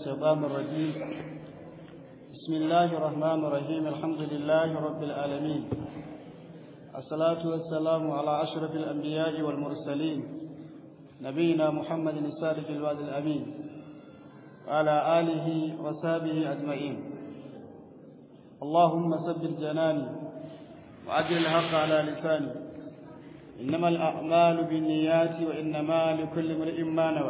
الشيطان الرجيم بسم الله الرحمن الرحيم الحمد لله رب العالمين الصلاة والسلام على أشرف الأنبياء والمرسلين نبينا محمد الصادق الوعد الأمين وعلى آله وصحبه أجمعين اللهم ثبت جناني وأجل الحق على لساني إنما الأعمال بالنيات وإنما لكل امرئ ما نوى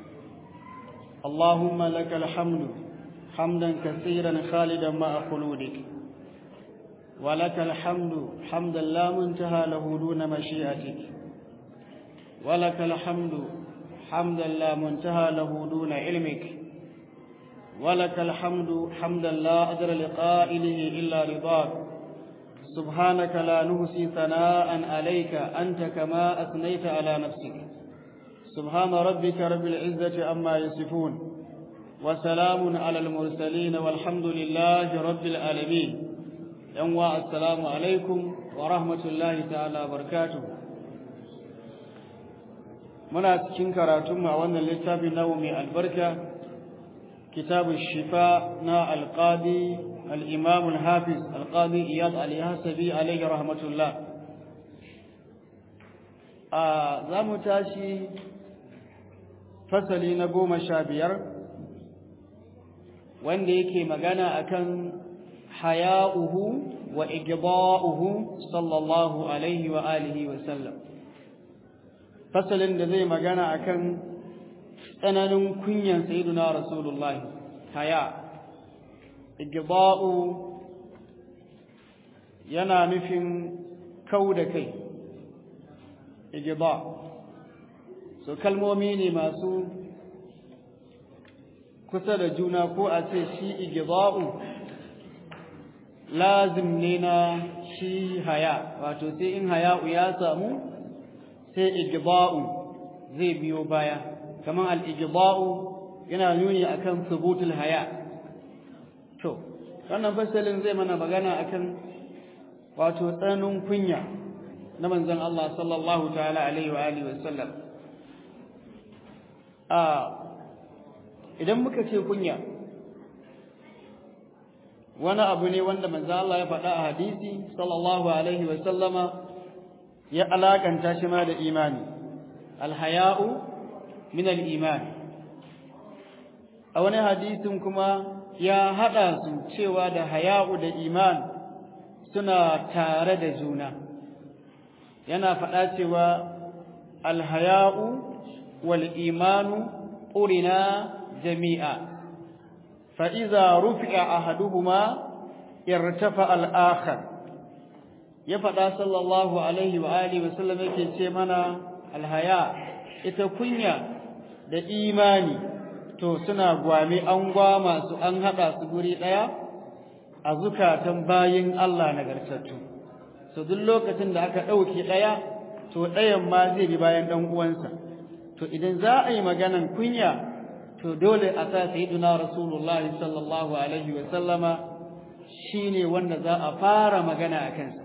اللهم لك الحمد حمدا كثيرا خالدا مع خلودك ولك الحمد حمدا لا منتهى له دون مشيئتك ولك الحمد حمدا لا منتهى له دون علمك ولك الحمد حمدا لا أدر لقائله إلا رضاك سبحانك لا نهسي ثناء عليك أنت كما أثنيت على نفسك سبحان ربك رب العزة أما يصفون وسلام على المرسلين والحمد لله رب العالمين ينوى السلام عليكم ورحمة الله تعالى وبركاته muna cikin karatunmu a wannan littafin namu mai albarka kitabun shifa na alƙadi الإمام الحافظ القاضي إياد اليحسبي عليه رحمة الله za mu tashi fasali na goma sha biyar wanda yake magana akan haya'uhu wa igda'uhu sallallahu alaihi wa alihi wa sallam fasalin da zai magana akan tsananin kunyan sayyiduna rasulullahi haya' igda'u yana nufin kau da kai igda so kalmomi ne masu kusa da juna ko a ce shi igda'u lazim ne na shi haya wato sai in haya'u ya samu sai igda'u zai biyo baya kamar al-igda'u yana nuni akan thubutul haya' To, wannan fasalin zai mana magana akan wato tsananin kunya na manzon Allah sallallahu ta'ala alaihi wa alihi wa sallam. A idan muka ce kunya wani abu ne wanda manzon Allah ya faɗa a hadisi sallallahu alaihi wa sallama ya alakanta shi ma da imani. Alhaya'u min al-iman. A wani hadisin kuma ya haɗa su cewa da haya'u da iman suna tare da juna yana faɗa cewa alhaya'u wal imanu ƙurina jami'a fa'iza rufi'a ahaduhuma irtafa al'akhar ya faɗa sallallahu alaihi wa alihi wasallam yake ce mana alhaya ita kunya da imani to suna gwame an gwama su an haɗa su guri ɗaya a zukatan bayin Allah nagartattu so duk lokacin da aka ɗauke ɗaya to ɗayan ma zai bi bayan ɗan uwansa to idan za a yi maganan kunya to dole a sa sayyiduna rasulullahi sallallahu alaihi wa sallama shine wanda za a fara magana a kansa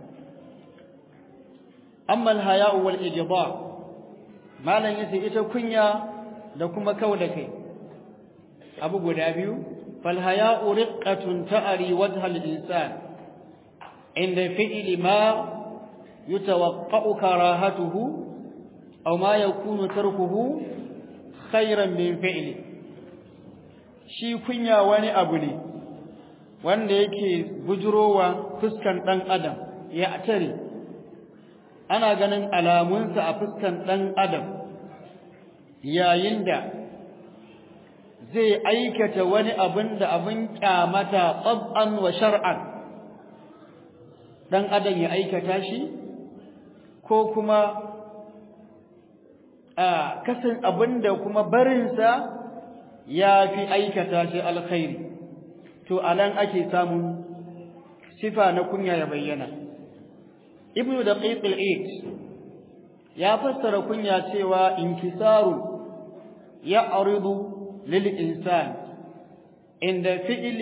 amma al-haya'u wal ijba malan yace ita kunya da kuma kauda kai abu guda biyu falhaya'u riqqatun ta'ari wajhal insan inda fi'li ma yutawaqqa'u karahatuhu aw ma yakunu tarkuhu khayran min fi'li shi kunya wani abu ne wanda yake bujurowa fuskan dan adam ya tare ana ganin alamunsa a fuskan dan adam yayin da zai aikata wani abin da abin kyamata tsab'an wa shar'an dan adam ya aikata shi ko kuma a kasan abin da kuma barinsa ya fi aikata shi alkhairi to anan ake samun sifa na kunya ya bayyana ibnu daqiq al-eid ya fassara kunya cewa inkisaru ya aridu للإنسان عند فعل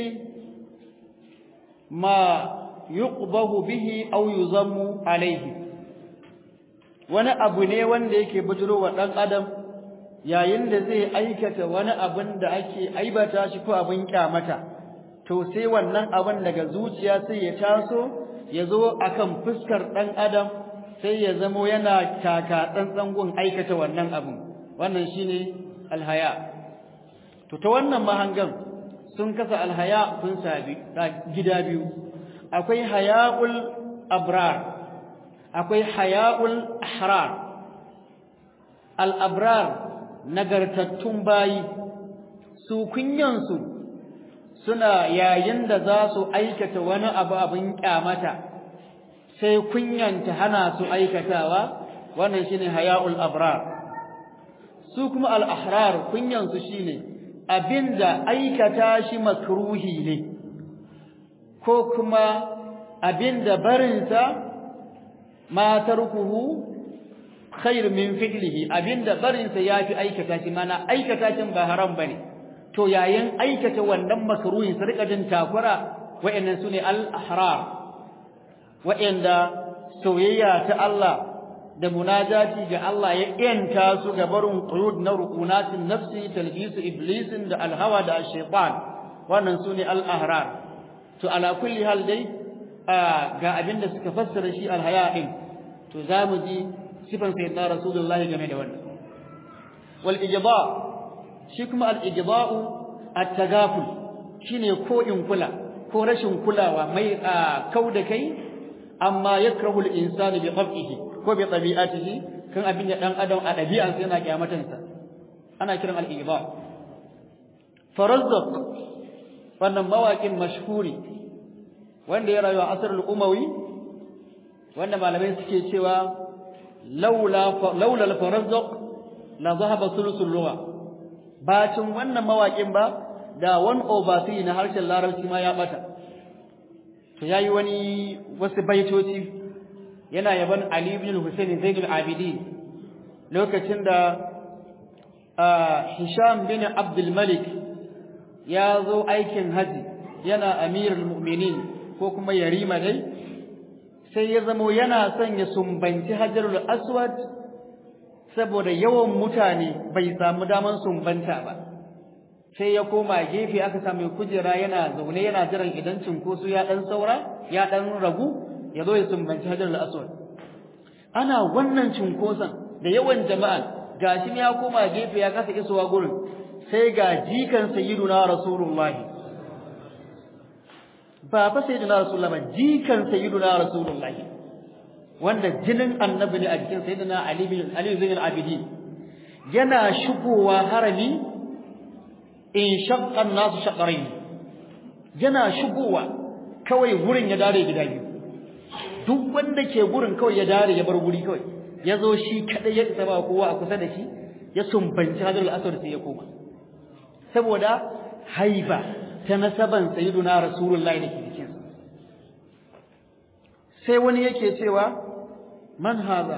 ما يقبه به أو يضم عليه wani abu ne wanda yake bujiro wa ɗan adam yayin da zai aikata wani abin da ake aibata shi ko abin kyamata to sai wannan abin daga zuciya sai ya taso ya zo akan fuskar dan adam sai ya zamo yana taka tsantsan gun aikata wannan abin wannan shine alhaya to ta wannan mahangan sun kasa alhaya sun sabi gida biyu akwai haya'ul abrar akwai haya'ul ahrar al abrar nagartattun bayi su kunyansu suna yayin da za su aikata wani abu abin kyamata sai kunyanta hana su aikatawa wannan shine haya'ul abrar su kuma al ahrar kunyansu shine abinda aikata shi makruhi ne ko kuma abinda barinsa ma tarkuhu khair min fi'lihi abinda barinsa yafi aikata shi mana aikata shi ba haram bane to yayin aikata wannan makruhin su rika jin takura wayannan sune al-ahrar wayanda soyayya ta Allah da munajati ga Allah ya yanta su ga barin quyud na rukunatin nafsi talbisu iblisin da alhawa da shaytan wannan sune al-ahrar to ala kulli hal dai ga abinda suka fassara shi alhaya din to zamu ji sifan sayyidina rasulullah game da wannan wal ijba shi kuma al ijba'u at tagaful shine ko in kula ko rashin kulawa mai kauda kai amma yakrahu al insanu bi qab'ihi ko bi tabi'atihi kan abin da dan adam a dabi'ansa yana kiyamatansa ana kiran al ijba farazzaq wannan mawaƙin mashhuri wanda ya rayu a asrul umawi wanda malamai suke cewa laula laula al-farazzaq la zahaba sulusul lugha bacin wannan mawaƙin ba da 1 over 3 na harshen larabci ma ya bata to yayi wani wasu baitoci yana yaban Ali ibn Husayn Zaid al-Abidin lokacin da Hisham bin Abdul Malik ya zo aikin haji yana amirul mu'minin ko kuma yarima dai sai ya zamo yana son ya sumbanci hajarul aswad saboda yawan mutane bai samu daman sumbanta ba sai ya koma gefe aka samu kujera yana zaune yana jiran idan cinkoso ya dan saura ya dan ragu ya zo ya sumbanci hajarul aswad ana wannan cinkoson da yawan jama'a gashi ya koma gefe ya kasa isowa gurin sai ga jikan sayyiduna rasulullahi ba fa sayyiduna rasulullahi ba jikan sayyiduna rasulullahi wanda jinin annabi ne a jikin sayyiduna ali bin ali bin al-abidin yana shigowa harami in shaqqa an-nas shaqrayn yana shigowa kawai gurin ya dare gida biyu duk wanda ke gurin kawai ya dare ya bar guri kawai ya zo shi kadai ya isa ba kowa a kusa da shi ya sumbanci hajarul aswad sai ya koma saboda haiba ta nasaban sayyiduna rasulullahi da ke cikin sai wani yake cewa man haza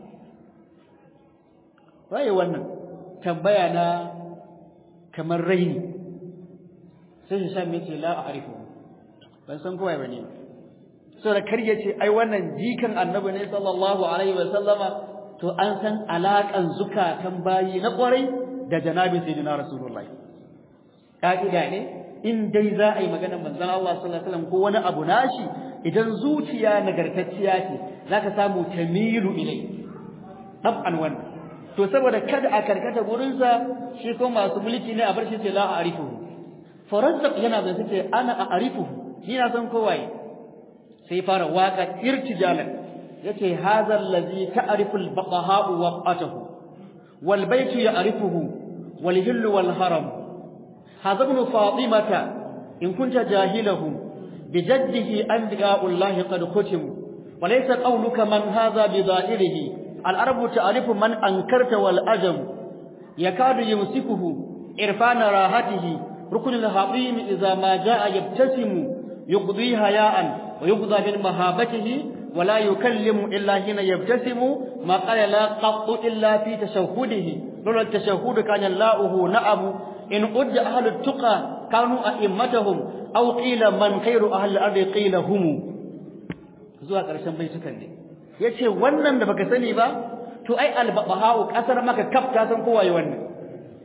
waye wannan tambaya na kamar raini sai Hisham ya ce la a'rifu ban san kowa bane saboda kar ya ce ai wannan jikan annabi ne sallallahu alaihi wa sallama to an san alakan zukatan bayi na kwarai da janabin sayyidina rasulullahi ka'ida ne in dai za a yi maganar manzon Allah sallallahu alaihi wasallam ko wani abu nashi idan zuciya nagartacciya ce zaka samu tamilu ilai tab'an wannan to saboda kada a karkata gurin sa shi ko masu mulki ne a bar shi ce la a'rifuhu farazzaq yana da ce ana a'rifuhu ni na san kowaye sai fara waka irtijalan yace hadha allazi ta'rifu al-baqaha'u waqatahu wal baytu ya'rifuhu wal hillu wal haram هذا ابن فاطمة إن كنت جاهله بجده أنبياء الله قد ختموا وليس قولك من هذا بظاهره العرب تعرف من أنكرت والأجم يكاد يمسكه إرفان راحته ركن الحطيم إذا ما جاء يبتسم يقضي هياء ويقضى من مهابته ولا يكلم إلا حين يبتسم ما قال لا قط إلا في تشهده لولا التشهد كان لاؤه نعم إن أد أهل التقى كانوا أئمتهم أو قيل من خير أهل الأرض قيل هم zuwa ƙarshen baitukan ne yace wannan da baka sani ba to ai albaqahau kasar maka kaf ta san kowa yi wannan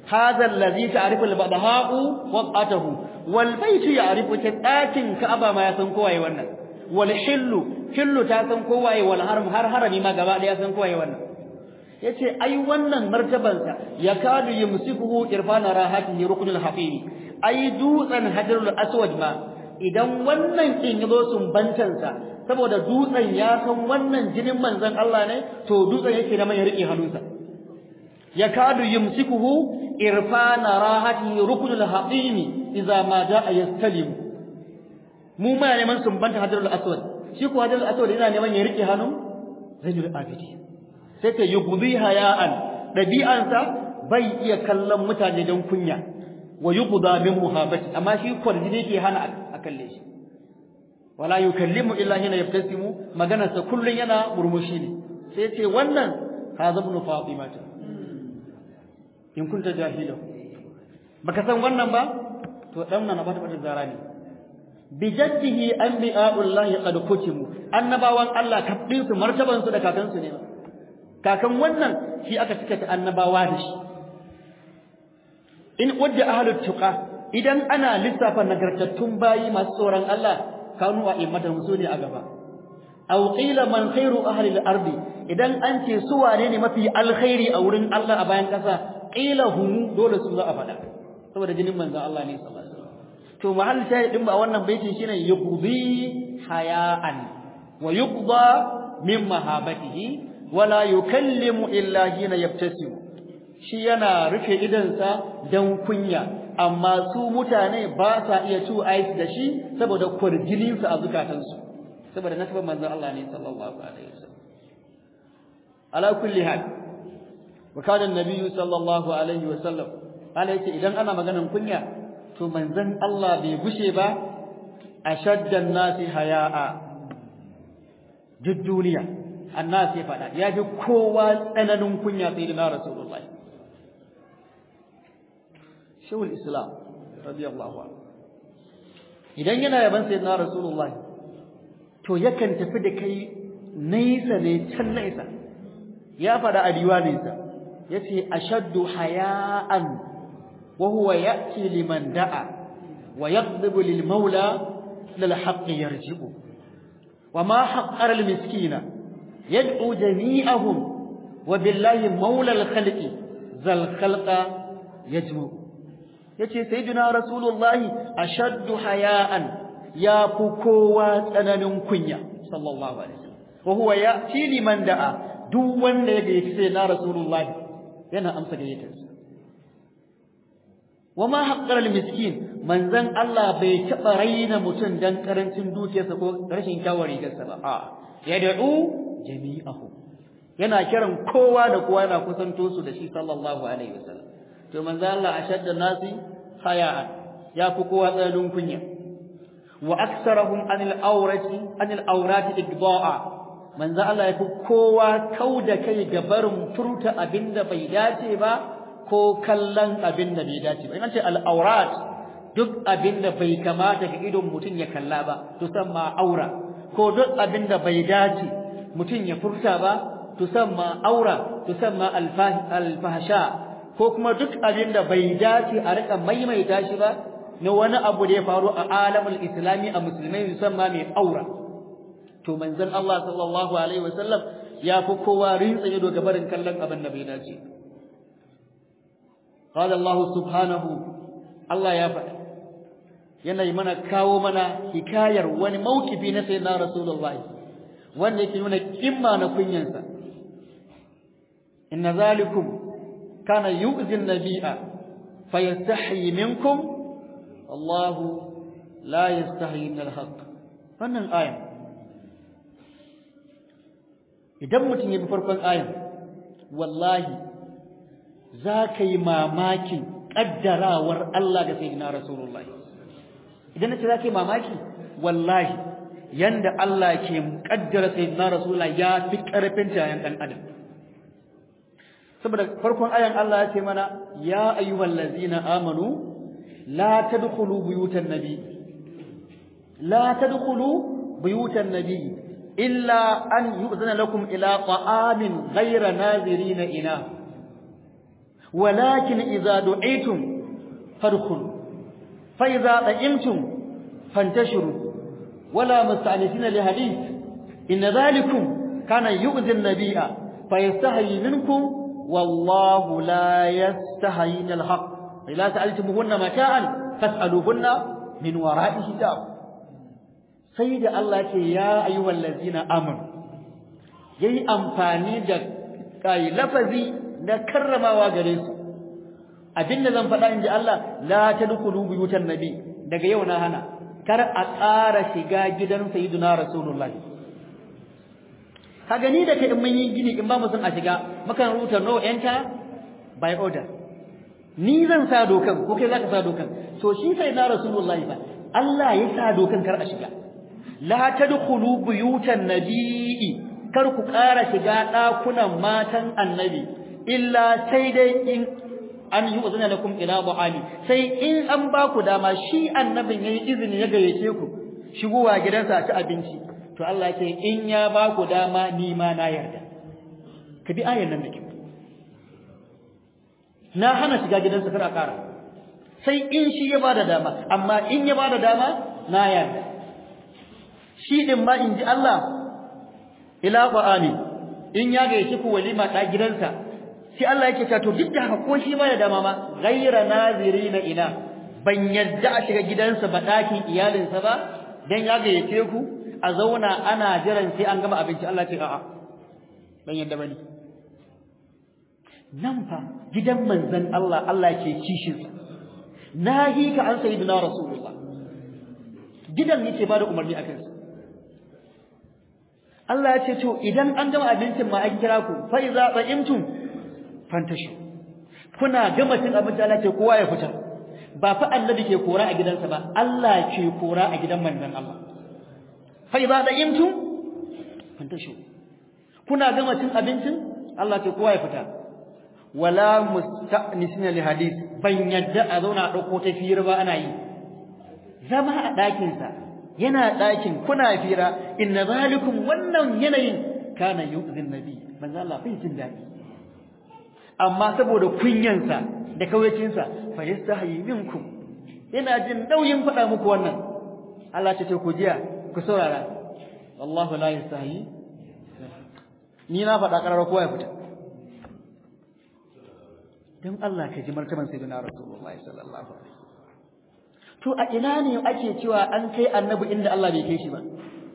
hadha allazi ta'rifu al-badha'u waqatahu wal baytu ya'rifu ɗakin ka'aba ma ya san kowaye wannan wal hillu hillu ta san kowaye wal haram har harami ma gaba ɗaya san kowaye wannan yace ai wannan martabansa ya kadu yumsikuhu irfana rahatihi ruknul hafiri ai dutsen hajarul aswad ma idan wannan kin yazo sumbantansa saboda dutsen ya san wannan jinin manzon Allah ne to dutsen yake da mai rike hannunsa ya kadu yumsikuhu irfana rahatihi ruknul haqimi idza ma jaa yastalim mu ma neman sumbanta hajarul aswad shi ko hajarul aswad yana neman ya rike hannun zainul abidi sai ta yughdhi haya'an dabi'ansa bai iya kallon mutane don kunya wa yuqda min muhabbati amma shi kwarjini yake hana a kalle shi wala yukallimu illa hina yaftasimu magana sa kullun yana murmushi ne sai ce wannan hadha ibn fatima in kunta jahila baka san wannan ba to dan nan ba ta bata zara ne bi jaddihi anbiya'ullahi qad kutimu annabawan Allah kafin su martaban su da kakan su ne kakan wannan shi aka cika ta annabawa da shi in wadda ahlut tuqa idan ana lissafa nagartattun bayi masu tsoron Allah kanu a immatan su ne a gaba aw qila man khairu ahli al-ardi idan an ce su wane ne mafi alkhairi a wurin Allah a bayan kasa qila hum dole su za a faɗa saboda jinin manzon Allah ne sallallahu alaihi wasallam to mahall shahidin ba wannan baitin shine yuqdi haya'an wa yuqda min mahabatihi wala yukallimu illa hina yabtasimu shi yana rufe idansa dan kunya amma su mutane ba sa iya tu ais da shi saboda kurjinin su a zukatansu saboda nasabar manzon Allah ne sallallahu alaihi wasallam ala kulli hal wa kana an-nabiy sallallahu alaihi wasallam ala yace idan ana maganan kunya to manzon Allah bai gushe ba ashaddan nasi haya'a duk duniya annas ya fada ya fi kowa tsananin kunya sai na rasulullah shawul islam radiyallahu anhu idan yana yaban sayyidina rasulullah to yakan tafi da kai nesa ne can nesa ya fada a diwaninsa yace ashaddu haya'an wa huwa ya'ti liman da'a wa yaqdibu lil maula lil haqqi yarji'u wa ma haqqara al miskina yad'u jami'ahum wa billahi maula al khalqi zal khalqa yajmu yace sayyidina rasulullahi ashaddu haya'an ya fi kowa tsananin kunya sallallahu alaihi wasallam wa huwa ya'ti liman da'a duk wanda ya gaji sai na rasulullahi yana amsa gayyatarsa wama haqqara miskin manzon Allah bai taba raina mutum dan karancin dukiyarsa ko rashin kyawar rigarsa ba a yad'u jami'ahu yana kiran kowa da kowa yana kusanto su da shi sallallahu alaihi wasallam to manzon Allah ashadda nasi haya'an ya fi kowa tsananin kunya wa aksarahum anil awrati anil awrati igda'a manzo Allah yafi kowa kauda kai ga barin furta abinda bai dace ba ko kallon abinda bai dace ba in ce al awrat duk abinda bai kamata ga idon mutun ya kalla ba to ma aura ko duk abinda bai dace mutun ya furta ba to ma aura to ma al fahsha ko kuma duk abinda bai dace a rika maimaita shi ba na wani abu da ya faru a alamul islami a musulmai musamman mai aura to manzon Allah sallallahu alaihi wasallam ya fi kowa rinsa ido ga barin kallon abin da bai dace qala Allah subhanahu Allah ya faɗa yana yi mana kawo mana hikayar wani maukifi na sayyidina rasulullahi wanda yake nuna kimma na kunyansa inna zalikum kana yu'zi an-nabiyya fayastahi minkum الله لا يستحي من الحق wannan ayan idan mutum ya bi farkon ayan wallahi za ka yi mamakin ƙaddarawar Allah ga sayyidina rasulullahi idan nace za ka yi mamaki wallahi yanda Allah ke ƙaddara sayyidina rasulullahi ya fi ƙarfin tayan ɗan adam saboda farkon ayan Allah ya ce mana ya ayyuhallazina amanu لا تدخلوا بيوت النبي لا تدخلوا بيوت النبي إلا أن يؤذن لكم إلى طعام غير ناظرين إناه walakin idza du'itum fadkhulu fa idza ta'imtum fantashiru wala musta'nisina li hadith inna dhalikum kana yu'zi an-nabiyya fayastahi minkum wallahu la yastahi min al-haq ila sa'altumuhunna mata'an fas'aluhunna min wara'i hijab sai da Allah ce ya ayyuhal ladzina amanu yayi amfani da kai lafazi na karramawa gare su abinda zan faɗa inji Allah la tadkhulu buyutan nabi daga yau na hana kar a ƙara shiga gidan sayyidina rasulullah ka gani da kai in mun yi gini in ba mu son a shiga mukan rubuta no enter by order ni zan sa dokan ko kai zaka sa dokan to shi sai na rasulullahi ba Allah ya sa dokan kar a shiga la tadkhulu buyutan nabii kar ku ƙara shiga ɗakunan matan annabi illa sai dai in an yi uzuna lakum ila bu'ali sai in an ba ku dama shi annabin yayi izini ya gayyace ku shigowa gidansa a ci abinci to Allah ce in ya ba ku dama ni ma na yarda ka bi ayan nan da kyau na hana shiga gidansa kar a ƙara sai in shi ya bada dama amma in ya bada dama na yarda shi din ma in ji Allah ila qur'ani in ya gayyace ku walima ta gidansa sai Allah yake cewa to duk da haka ko shi ba da dama ma ghayra nazirina ina ban yadda a shiga gidansa ba dakin iyalinsa ba dan ya gayyace ku a zauna ana jiran sai an gama abinci Allah ce a'a ban yadda bane nan fa gidan manzon Allah Allah ke kishin sa nahi ka an sayyidina rasulullah gidan yake ba da umarni akan sa Allah ya ce to idan an gama abincin ma an kira ku fa iza ta'imtum fantashi kuna gama cin abinci Allah ce kowa ya fita ba fa annabi ke kora a gidansa ba Allah ke kora a gidan manzon Allah fa idza da'imtum fantashi kuna gama cin abincin Allah ce kowa ya fita wala musta'nisina li hadith ban yadda a zauna a dauko ta fira ba ana yi zama a ɗakin sa yana ɗakin kuna fira inna zalikum wannan yanayin kana yu'zin nabi manzo Allah bai jin daɗi amma saboda kunyansa da kawaicinsa fa yastahi minkum yana jin nauyin faɗa muku wannan Allah ce ce ku jiya ku saurara wallahu la yastahi ni na faɗa ƙarar kowa ya fita dan Allah ka ji martaban sayyidina rasulullahi sallallahu alaihi to a ina ne ake cewa an kai annabi inda Allah bai kai shi ba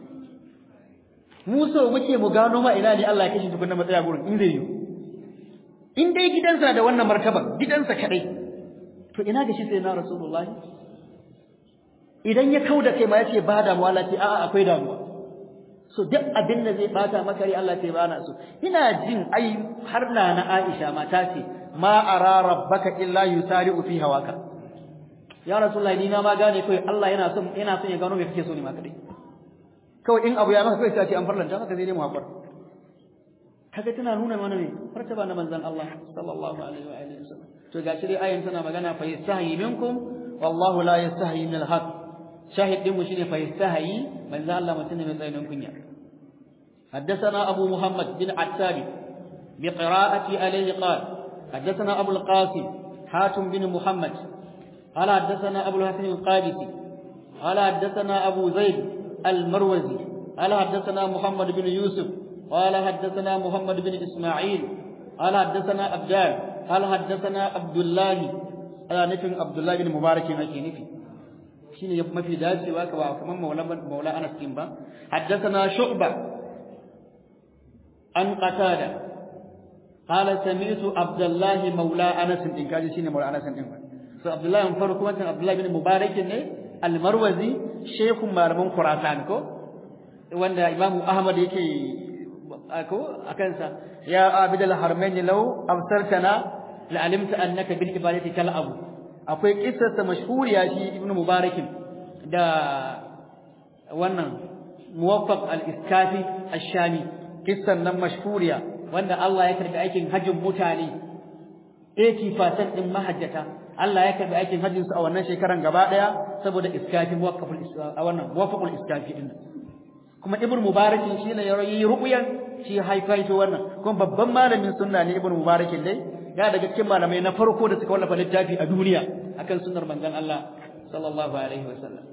mu so muke mu gano ma ina ne Allah ya kai shi tukunna matsaya gurin in zai yi in dai gidansa da wannan martaban gidansa kadai to ina ga shi sai na rasulullah idan ya kauda kai ma yace ba damuwa Allah ce a'a akwai damuwa so duk abin da zai bata maka rai Allah ce ba na so ina jin ai har na na Aisha mata ce ma ara rabbaka illa yusari'u fi hawaka ya rasulullah ni na ma gane kai Allah yana son yana son ya gano me kake so ne ma kadai kawai in abu ya maka kai sai ce an farlanta maka sai dai mu hakura kaga tana nuna mana ne martaba na manzon Allah sallallahu alaihi wa alihi wasallam to gashi dai ayin tana magana fa yastahi minkum wallahu la yastahi min al-haq shahid din mu shine fa yastahi manzon Allah mutum ne mai tsayin kunya حدثنا أبو محمد بن عتاب بقراءة عليه قال حدثنا أبو القاسم حاتم بن محمد قال حدثنا أبو الحسن القادسي قال حدثنا أبو زيد المروزي قال حدثنا محمد بن يوسف قال حدثنا محمد بن إسماعيل قال حدثنا أبدان قال حدثنا عبد الله أنا نفهم عبد الله بن مبارك نكي نفي شيني ما في داسي واكا كمان مولا مولا أنس كيمبا حدثنا شعبة عن قتادة قال سمعت عبد الله مولى أنس إن كان شيني مولى أنس إن so عبد الله من فرق كمان عبد الله بن مبارك المروزي شيخ مالمون خراسان ko wanda Imam Ahmad yake ko akansa ya abidal harmain law absartana la alimta annaka bil ibadati kal abu akwai kissarsa mashhuriya shi ibnu mubarak da wannan muwaffaq al iskafi ash-shami kissan nan mashhuriya wanda Allah ya karbi aikin hajjin mutane 80% din mahajjata Allah ya karbi aikin hajjin su a wannan shekaran gaba daya saboda iskafi muwaffaqul a wannan muwaffaqul iskafi din kuma ibn mubarak shi ne ya yi ruqyan shi haifaito wannan kuma babban malamin sunna ne ibn mubarak dai ya daga cikin malamai na farko da suka wallafa littafi a duniya akan sunnar manzon Allah sallallahu alaihi wasallam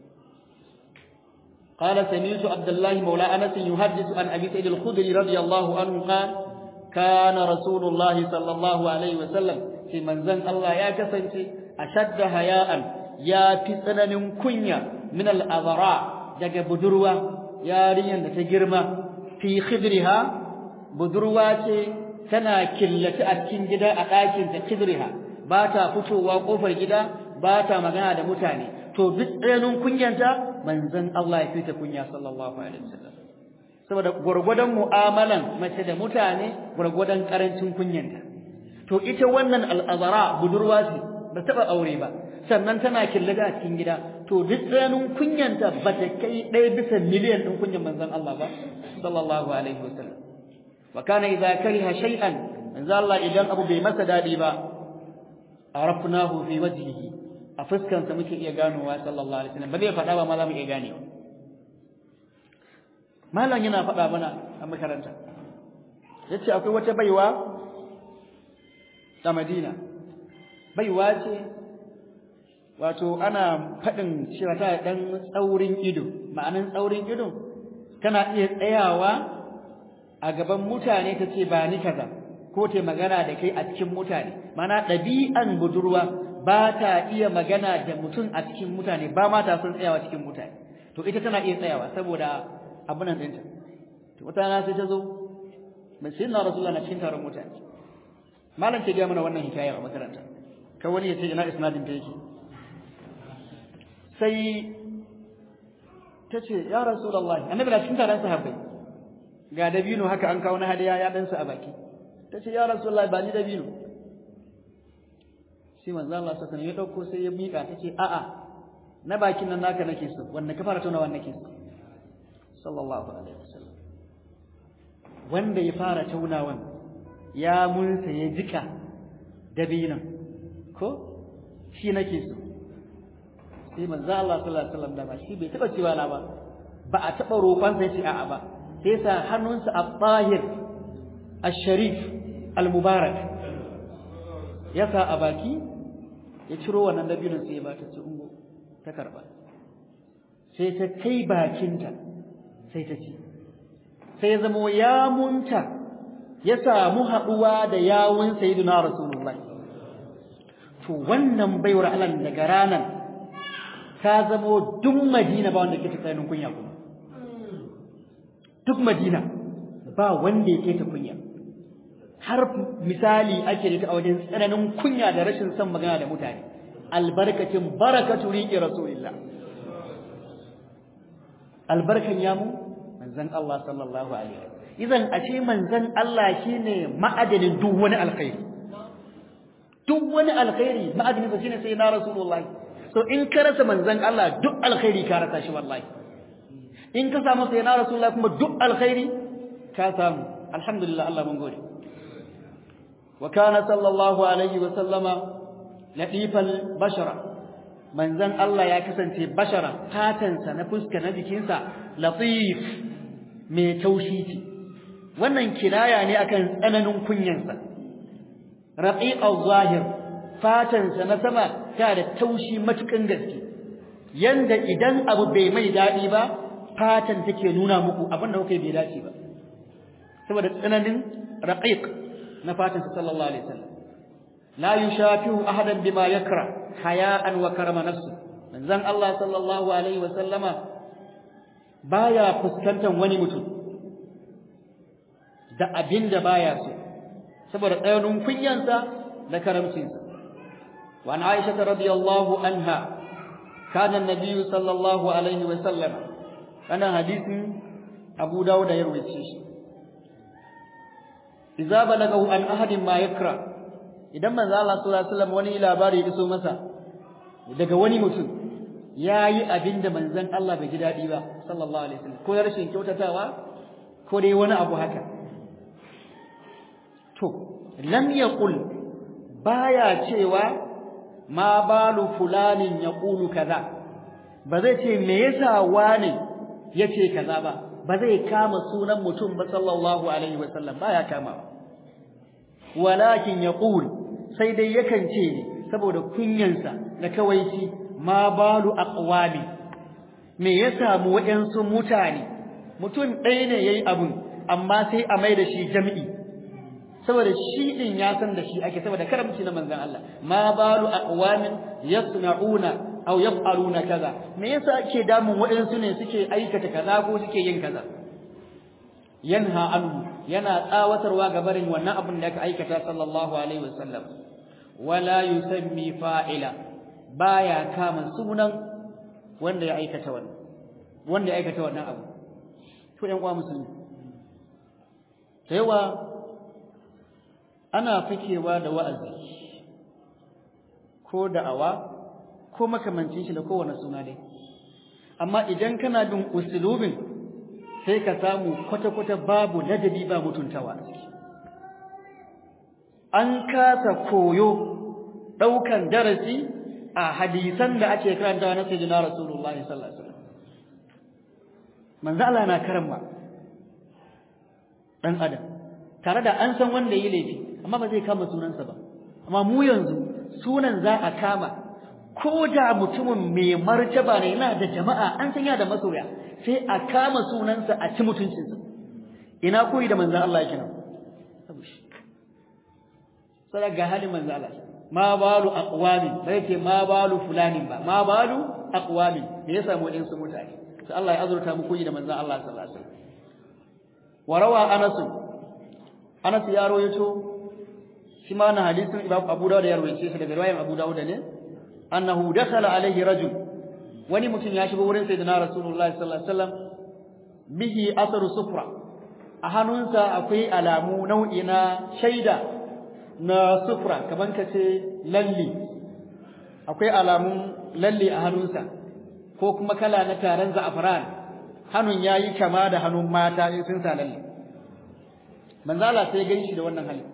قال سمعت عبد الله مولى انس يحدث عن ابي سعيد الخدري رضي الله عنه قال كان رسول الله صلى الله عليه وسلم في منزل الله يا كسنتي اشد حياء يا في tsananin kunya min al-azra daga budurwa yarinyan da ta girma fi khidriha budurwa ce tana killata a cikin gida a ɗakin ta khidriha ba ta fitowa kofar gida ba ta magana da mutane to duk tsananin kunyanta manzon Allah ya fita kunya sallallahu alaihi wasallam saboda gurgudan mu'amalan mace da mutane gurgudan karancin kunyanta to ita wannan al'azara budurwa ce ba taba aure ba sannan tana killada a cikin gida to duk tsananin kunyanta ba ta kai ɗaya bisa miliyan ɗin kunyan manzon Allah ba sallallahu alaihi wasallam wa kana idza kariha shay'an manzon Allah idan abu bai masa dadi ba arafnahu fi wajhihi a fuskansa muke iya ganowa sallallahu alaihi wasallam ba zai faɗa ba ma za mu iya ganewa malam yana faɗa mana a makaranta yace akwai wata baiwa ta Madina baiwa ce wato ana faɗin cewa ta dan tsaurin ido ma'anan tsaurin ido tana iya tsayawa a gaban mutane ta ce ba ni kaza ko ta magana da kai a cikin mutane mana ɗabi'an budurwa ba ta iya magana da mutum a cikin mutane ba ma ta son tsayawa cikin mutane to ita tana iya tsayawa saboda abunan ɗinta to wata rana sai ta zo mai sai na rasulullah na cikin taron mutane malam ke gaya mana wannan hikaya a makaranta kan wani ya ce ina isnadin ta yake sai ta ce ya rasulullah annabi na cikin taron sahabbai ga dabino haka an kawo na hadiya ya ɗansa a baki ta ce ya rasulullah ba ni dabino sai manzo Allah sallallahu alaihi ya dauko sai ya mika tace a'a na bakin nan naka nake so wanda ka fara tauna wanda nake so sallallahu alaihi wasallam wanda ya fara taunawan ya munsa ya jika dabinan ko shi nake so sai manzo Allah sallallahu alaihi wasallam da ba shi bai taba cewa na ba ba a taba roƙon sai ce a'a ba sai sa hannunsa at-tahir ash-sharif al-mubarak ya sa a baki ya ciro wannan dabinin sai ya ba ta ci ungo ta karba sai ta kai bakinta sai ta ci sai ya zama yamunta ya samu haɗuwa da yawun sayyidina rasulullahi to wannan baiwar Allah daga ranan ta zamo duk Madina ba wanda ke ta tsayin kunya kuma duk Madina ba wanda yake ta kunya har misali ake da ta a wajen tsananin kunya da rashin son magana da mutane albarkacin barakatu riƙe rasulillah albarkan yamu manzon Allah sallallahu alaihi wasallam idan ashe manzon Allah shine ma'adanin duk wani alkhairi duk wani alkhairi ma'adanin sa shine sai na rasulullah so in ka rasa manzon Allah duk alkhairi ka rasa shi wallahi in ka samu sai na rasulullah kuma duk alkhairi ka samu alhamdulillah Allah mun gode وكان صلى الله عليه وسلم لطيف البشرة منزن الله يا كسانتي بشرة فاتنسا na fuska na jikinsa latif mai taushiti wannan kinaya ne akan tsananin kunyansa raqiq al-zahir fatansa na sama ta da taushi matukan gaske yanda idan abu bai mai dadi ba fatan take nuna muku abin da kuke bai dace ba saboda tsananin raqiq na fatansa sallallahu alaihi wasallam la yushafihu ahadan bima yakra haya'an wa karama nafsi manzon Allah sallallahu alaihi wasallama baya fuskantar wani mutum da abinda baya so saboda tsayanin kunyansa da karamcinsa wa an Aisha radiyallahu anha kana an-nabiy sallallahu alaihi wasallam wannan hadisin Abu Dawud ya rawaito shi idza balagahu an ahadin ma yakra idan manzo Allah sallallahu alaihi wasallam wani labari ya iso masa daga wani mutum yayi abinda manzon Allah bai ji dadi ba sallallahu alaihi wasallam ko rashin kyautatawa ko dai wani abu haka to lam yaqul baya cewa ma balu fulanin yaqulu kaza ba zai ce me yasa wani yace kaza ba ba zai kama sunan mutum ba sallallahu alaihi wasallam baya kama walakin yaqul sai dai yakan ce ne saboda kunyansa da kawaici ma balu aqwami me ya samu waɗansu mutane mutum ɗaya ne yayi abun amma sai a mai da shi jami'i saboda shi din ya san da shi ake saboda karamci na manzon Allah ma balu aqwamin yasna'una aw yaf'aluna kaza me yasa ake damun waɗansu ne suke aikata kaza ko suke yin kaza yanha anhu yana tsawatarwa ga barin wannan abin da aka aikata sallallahu alaihi wasallam wala yusammi fa'ila baya kama sunan wanda ya aikata wannan wanda ya aikata wannan abu to ƴan uwa musulmi yawa ana fikewa da wa'azi ko da'awa ko makamancin shi da kowane suna dai amma idan kana bin usulubin sai ka samu kwata-kwata babu ladabi ba mutuntawa an kasa koyo ɗaukan darasi a hadisan da ake karantawa na sayyidina rasulullahi sallallahu alaihi wasallam manzo Allah na karamba dan adam tare da an san wanda yi laifi amma ba zai kama sunansa ba amma mu yanzu sunan za a kama ko da mutumin mai martaba ne yana da jama'a an san yana da masoya sai a kama sunansa a ci mutuncinsa ina koyi da manzon Allah yake nan sai ga halin manzon Allah ma balu aqwamin bai ce ma balu fulanin ba ma balu aqwamin me ya samu din su mutane sai Allah ya azurta mu koyi da manzon Allah sallallahu alaihi wasallam warawa Anas Anas ya rawaito shi ma na hadisin Imam Abu Dawud ya rawaice shi daga riwayar Abu Dawud ne annahu dakhala alaihi rajul wani mutum ya shigo wurin sayyidina Rasulullahi sallallahu alaihi wasallam bihi asaru sufra a hannunsa akwai alamu nau'i na shaida na sufra kaman kace lalli akwai alamun lalli a hannunsa ko kuma kala na taron za'afran hannun yayi kama da hannun mata in sun sa lalli manzala sai ganshi da wannan hali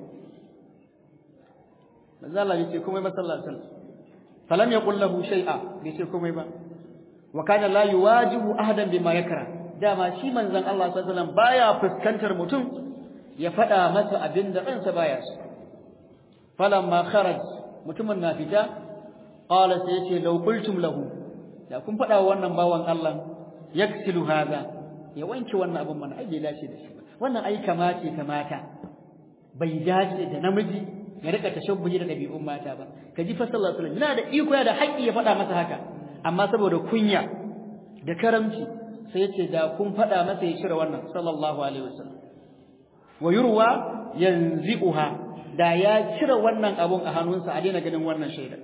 manzala yace komai ba sallallahu alaihi wasallam falam yaqul lahu shay'a yace komai ba wa kana la yuwajibu ahadan bima yakra dama shi manzon Allah sallallahu alaihi wasallam baya fuskantar mutum ya fada masa abinda ransa baya so falamma kharaj mutumin na fita qala sai yace law qultum lahu da kun fada wa wannan bawan Allah yaksilu hada ya wanke wannan abin mana ai bai dace da shi ba wannan ai kamace kamata bai dace da namiji ya rika tashabbuhi da dabi'un mata ba kaji fa sallallahu alaihi wasallam yana da iko da haƙƙi ya fada masa haka amma saboda kunya da karamci sai yace da kun fada masa ya shirya wannan sallallahu alaihi wasallam wa yurwa yanzi'uha da ya cire wannan abun a hannunsa a daina ganin wannan shaida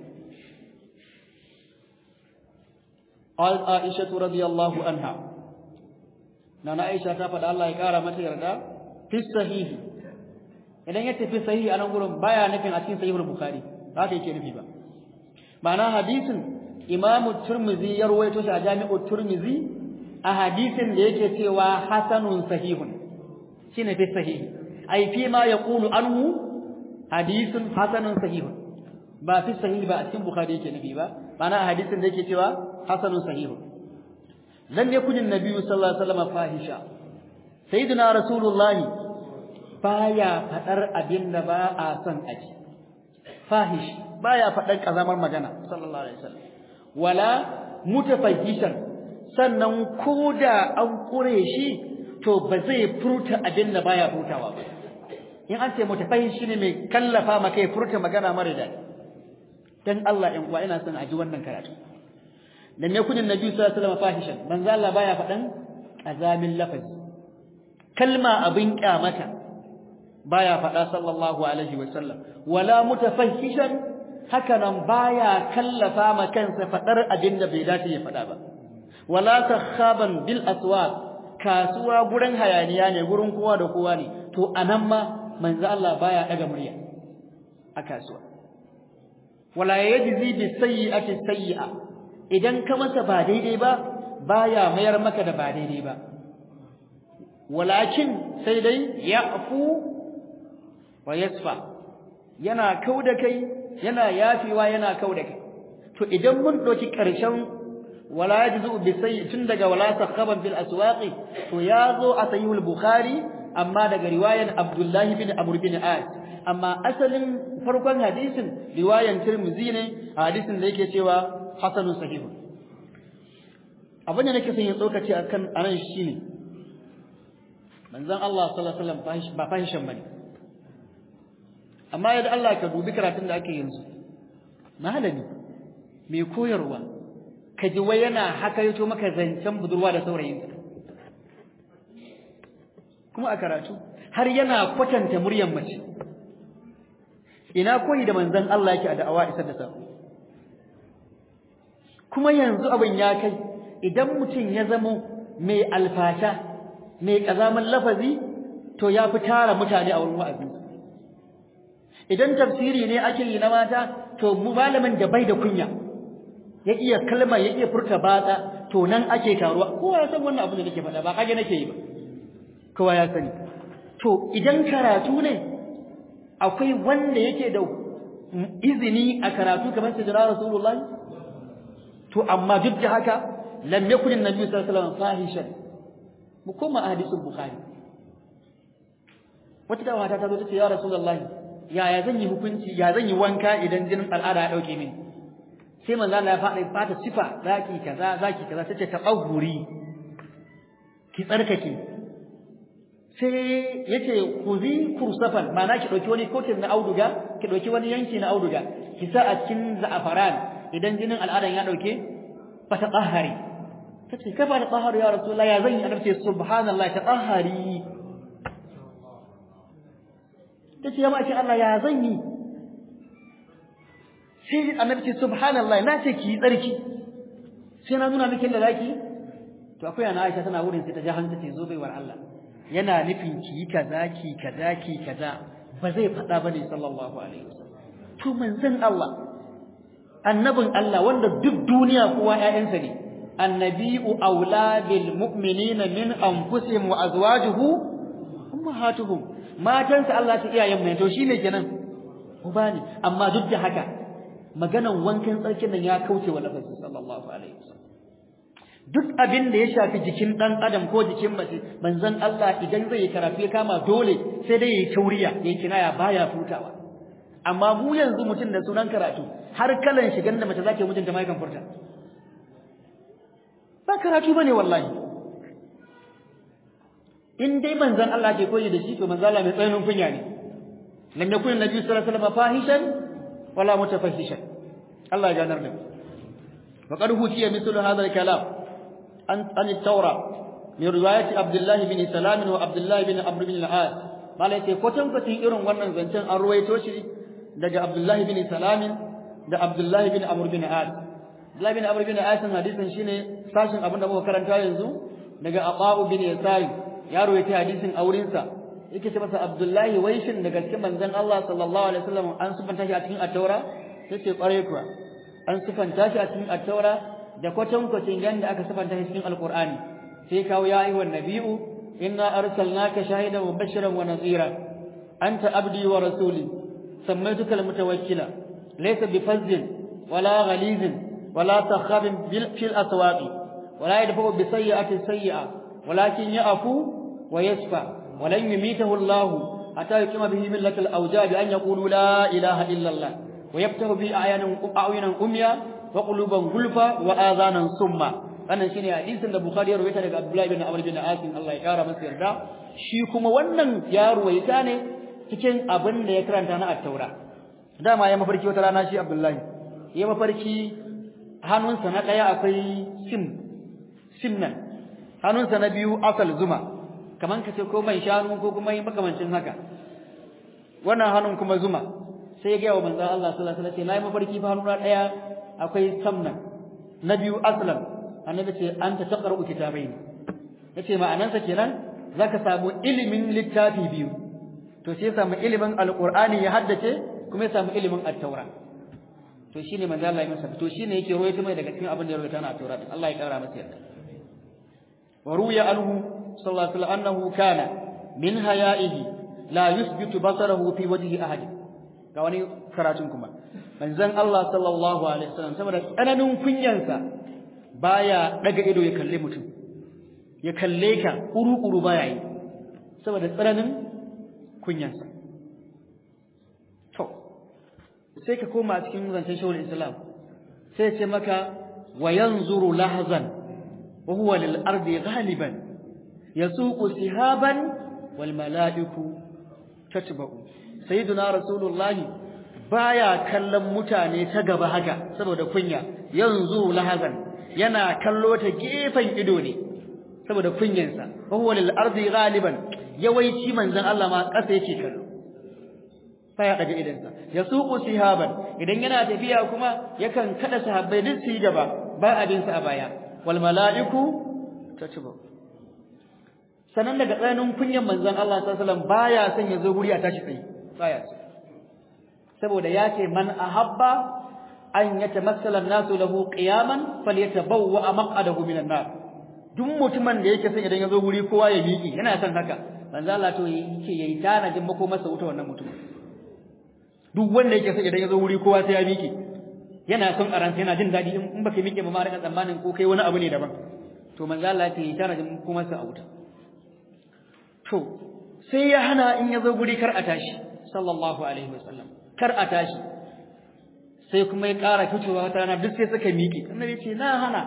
قال عائشة رضي الله عنها نانا عائشة تفضل الله يقارى متى يرضى في الصحيح idan ya tafi sahihi a nan gurin baya nufin a cikin sahihul bukhari haka yake nufi ba ma'ana hadisin imam turmizi ya rawaito shi a jami'u turmizi a hadisin da yake cewa hasanun sahihun shine fi sahihi ai fi ma yaqulu anhu hadisun hasanun sahihun ba fi sahihi ba a cikin bukhari yake nufi ba ma'ana hadisin da yake cewa hasanun sahihun lam yakun an-nabiy sallallahu alaihi wasallam fahisha sayyidina rasulullahi baya fadar abin da ba a son aji fahish baya fadar kazamar magana sallallahu alaihi wasallam wala mutafahishan sannan koda an kure shi to ba zai furta abin da baya furtawa ba in an ce mutafahish shine mai kallafa maka ya furta magana mara daɗi dan Allah in kuwa ina son aji wannan karatu lam yakun annabi sallallahu alaihi wasallam fahishan manzo Allah baya fadan azamin lafazi kalma abin kyamata baya fada sallallahu alaihi wasallam wala mutafahishan haka nan baya kallafa ma kansa fadar abin da bai dace ya fada ba wala takhaban bil aswaq kasuwa gurin hayaniya ne gurin kowa da kowa ne to anan ma manzo Allah baya daga murya a kasuwa wala yajzi bi sayyi'ati sayyi'a idan ka masa ba daidai ba baya mayar maka da ba daidai ba walakin sai dai ya'fu wa yasfa yana kauda kai yana yafewa yana kauda kai to idan mun doki karshen wala yajzu bi sayyi tun daga wala sakhaban fil aswaqi to yazo a sahihul bukhari amma daga riwayan Abdullahi bin Amr bin As amma asalin farkon hadisin riwayan Tirmidhi ne hadisin da yake cewa hasanun sahih abin da nake son ya tsokace akan anan shine manzon Allah sallallahu alaihi wasallam ba fahishan bane amma yadda Allah ka dubi karatun da ake yanzu malami mai koyarwa ka ji wai yana haka yato maka zancen budurwa da saurayinta kuma a karatu har yana kwatanta muryar mace ina koyi da manzon Allah yake a da'awa isar da sako kuma yanzu abin ya kai idan mutum ya zamo mai alfasha mai kazaman lafazi to ya fi tara mutane a wurin wa'azi idan tafsiri ne ake yi na mata to mu malamin da bai da kunya ya iya kalma ya iya furta batsa to nan ake taruwa kowa ya san wannan abu da nake faɗa ba kage nake yi ba kowa ya sani to idan karatu ne akwai wanda yake da izini a karatu kamar sayyidina rasulullah to amma duk da haka lam yakun annabi sallallahu alaihi wasallam fahishan mu koma hadisin bukhari wata da mata ta zo ta ce ya rasulullahi yaya zan yi hukunci ya zan yi wanka idan jinin al'ada ya dauke mini sai manzo Allah ya faɗa fata sifa zaki kaza zaki kaza tace tabahuri ki tsarkake sai yace kuzi kursafan ma'ana ki dauki wani kotin na auduga ki dauki wani yanki na auduga ki sa a cikin za'afaran idan jinin al'adan ya dauke fata tsahari tace kafa da tsahari ya rasulullah ya zan yi annabi subhanallah ta tsahari tace ya maki Allah ya zan yi sai annabi ce subhanallah na ce ki tsarki sai na nuna miki da zaki to akwai ana Aisha tana wurin sai ta ji hanta ce zo baiwar Allah yana nufin ki yi kaza ki kaza ki kaza ba zai faɗa bane sallallahu alaihi wasallam to manzon Allah annabin Allah wanda duk duniya kowa ƴaƴansa ne annabi'u aula bil mu'minina min anfusihim wa azwajuhu ummahatuhum matansa Allah ta iyayen mai to shine kenan uba ne amma duk da haka maganan wankan tsarkin nan ya kauce wa lafazin sallallahu alaihi wasallam duk abin da ya shafi jikin dan adam ko jikin mace manzon Allah idan zai karatu ya kama dole sai dai yayi tauriya yayi kinaya baya futawa amma mu yanzu mutum da sunan karatu har kalan shigan da mace zake mutunta mai kan furta ba karatu bane wallahi in dai manzon Allah ke koyi da shi to manzon Allah mai tsananin kunya ne lam yakun nabi sallallahu alaihi wasallam fahishan wala mutafahishan Allah ya ganar da wa qad hukiya mithlu hadha al-kalam an an at-taura min riwayati Abdullah bin Salam wa Abdullah bin Amr bin al-As malai ce kwatan kwatin irin wannan zancen an ruwaito shi daga Abdullah bin Salam da Abdullah bin Amr bin al-As Abdullah bin Amr bin al-As hadisin shine sashin abinda muka karanta yanzu daga Abu bin Yasai ya ruwaita hadisin aurinsa yake ce masa Abdullahi waishin daga cikin manzon Allah sallallahu alaihi wasallam an sufanta shi a cikin at-Taura yace kware kuwa an sufanta shi a cikin at-Taura da kwatan kwacin yanda aka sufanta shi cikin Al-Qur'ani sai kawo ya ayyuhan nabiyyu inna arsalnaka shahidan wa bashiran wa nadhira anta abdi wa rasuli sammaytuka al-mutawakkila laysa bifazzin wala ghalizin wala takhabin bil fil aswaqi wala yadfu bi sayyi'ati sayyi'a walakin ya'fu wa yasfa ولن يميته الله حتى يقيم به ملة الأوجاج أن يقولوا لا إله إلا الله ويفتح به أعينا أميا وقلوبا غلفا وآذانا صما wannan shine hadisin da Bukhari ya rawaita daga Abdullah ibn Amr bin Asim Allah ya kara masa yarda shi kuma wannan ya rawaita ne cikin abin da ya karanta na at-Taura dama ya mafarki wata rana shi Abdullah ya mafarki hannunsa na daya akwai sim sim nan hannunsa na biyu asal zuma kaman ka ce ko mai shanu ko kuma yi makamancin haka wannan hannun kuma zuma sai ya ga wa manzon Allah sallallahu alaihi wasallam nayi mafarki fa hannuna daya akwai samnan na biyu aslam annabi ce anta taqra'u kitabaini yace ma'anansa kenan zaka samu ilimin littafi biyu to sai ya samu ilimin alqur'ani ya haddace kuma ya samu ilimin at-taura to shine manzo Allah ya masa to shine yake rawaito mai daga cikin abin da ya rawaita na at-taura Allah ya kara masa yarda wa ruya anhu sallallahu alaihi wasallam annahu kana min haya'ihi la yusbitu basarahu fi wajhi ahad ga wani karatun kuma manzon Allah sallallahu alaihi wasallam saboda tsananin kunyansa baya daga ido ya kalle mutum ya kalle ka kuru-kuru baya yi saboda tsananin kunyansa to sai ka koma a cikin zancen shawul islam sai ce maka wa yanzuru lahzan wa huwa lil ardi ghaliban yasuqu sihaban wal mala'iku tatba'u sayyiduna rasulullahi baya kallon mutane ta gaba haka saboda kunya yanzu lahazan yana kallo ta gefen ido ne saboda kunyansa wa huwa lil ardi ghaliban yawaici manzon Allah ma kasa yake kallo baya daga idansa yasuqu sihaban idan yana tafiya kuma yakan kada sahabbai duk su yi gaba ba abin sa a baya wal mala'iku tatba'u sanan daga tsananin kunyan manzon Allah sallallahu alaihi wasallam baya son ya zo guri a tashi tsaye baya so saboda ya ce man ahabba an yatamassala an-nasu lahu qiyaman falyatabawwa maq'adahu minan nar duk mutumin da yake son idan ya zo guri kowa ya miƙi yana son haka manzo Allah to yake yayi tanajin mako masa wuta wannan mutum duk wanda yake son idan ya zo guri kowa sai ya miƙi yana son a ransa yana jin daɗi in baka miƙe ba ma rika tsammanin ko kai wani abu ne daban to manzo Allah ya ce yayi tanajin mako masa a wuta to sai ya hana in ya zo guri kar a tashi sallallahu alaihi wasallam kar a tashi sai kuma ya ƙara fitowa wata rana duk sai suka miƙe annabi ce na hana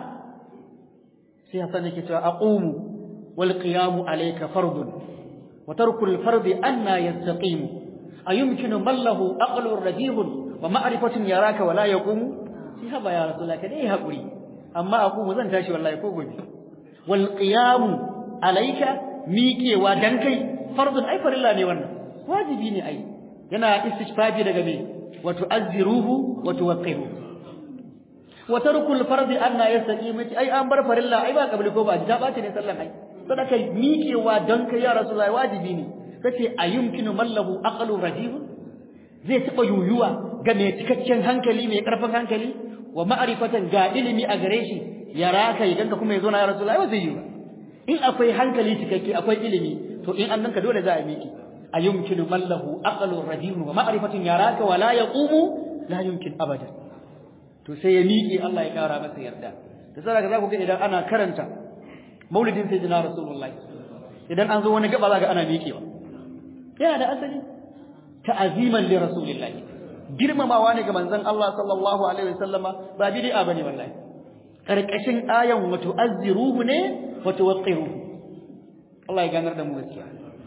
sai Hassan yake cewa aqumu wal qiyamu alayka fardun wa tarku al fardi anna yastaqimu ayumkinu man lahu aqlu rajihun wa ma'rifatun yaraka wala yaqumu sai haba ya rasulullah ka dai haƙuri amma aqumu zan tashi wallahi ko gobe wal qiyamu alayka miƙewa dan kai fardun ai farilla ne wannan wajibi ne ai yana istishfafi daga me wa tu'azziruhu wa tuwaqqihu wa tarkul fardi anna yastaqim ai an bar farilla ai ba kabli ko ba da bace ne sallan ai sadaka miƙewa dan kai ya rasulullahi wajibi ne kace ayumkinu mallahu aqlu rajih zai taba yuyuwa ga mai cikakken hankali mai karfin hankali wa ma'rifatan ga ilimi a gare shi ya raka idan ka kuma yazo na ya rasulullahi ba zai yi ba in akwai hankali cikakke akwai ilimi to in annanka dole za a miƙe ayumkinu man lahu aqlu radin wa ma'rifatun yaraka wa la yaqumu la yumkin abada to sai ya miƙe Allah ya kara masa yarda da saraka za ku ga idan ana karanta maulidin sayyidina rasulullahi idan an zo wani gaba za ga ana miƙewa yana da asali ta'aziman li rasulillahi girmamawa ne ga manzon Allah sallallahu alaihi wasallama ba bid'a bane wallahi karkashin ayan wa tu'azziruhu ne wa tuwaqqiruhu Allah ya ganar da mu gaskiya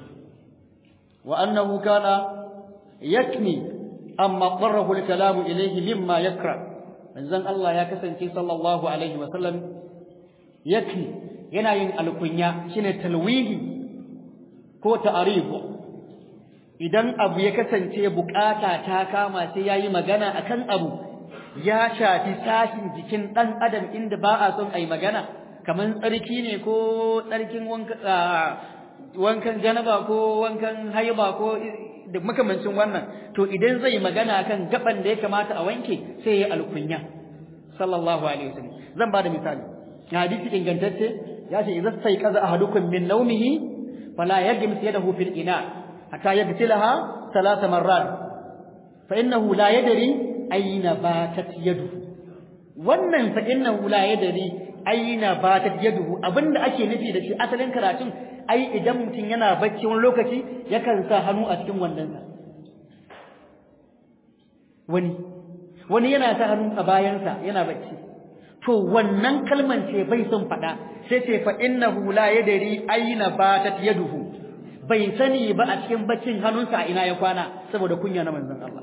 wa annahu kana yakni amma qarrahu al-kalamu ilayhi mimma yakra manzon Allah ya kasance sallallahu alaihi wa sallam yakni yana yin alkunya shine talwihi ko ta'arif idan abu ya kasance bukata ta kama sai yayi magana akan abu ya shafi sashin jikin dan adam inda ba a son ai magana kaman tsarki ne ko tsarkin wanka wankan janaba ko wankan haiba ko da makamancin wannan to idan zai magana kan gaban da ya kamata a wanke sai ya alkunya sallallahu alaihi wasallam zan bada misali hadisi ingantacce ya ce idza sai kaza ahadukum min nawmihi fala yajmis yadahu fil ina hatta yagsilaha thalath marrat fa innahu la yadri ayna batat yaduhu wannan fa innahu la yadri aina batat yaduhu abinda ake nufi da shi asalin karatun ai idan mutum yana bacci wani lokaci yakan sa hannu a cikin wandansa wani wani yana sa hannu a bayansa yana bacci to wannan kalman ce bai son faɗa sai ce fa innahu la yadri aina batat yaduhu bai sani ba a cikin baccin hannunsa a ina ya kwana saboda kunya na manzon Allah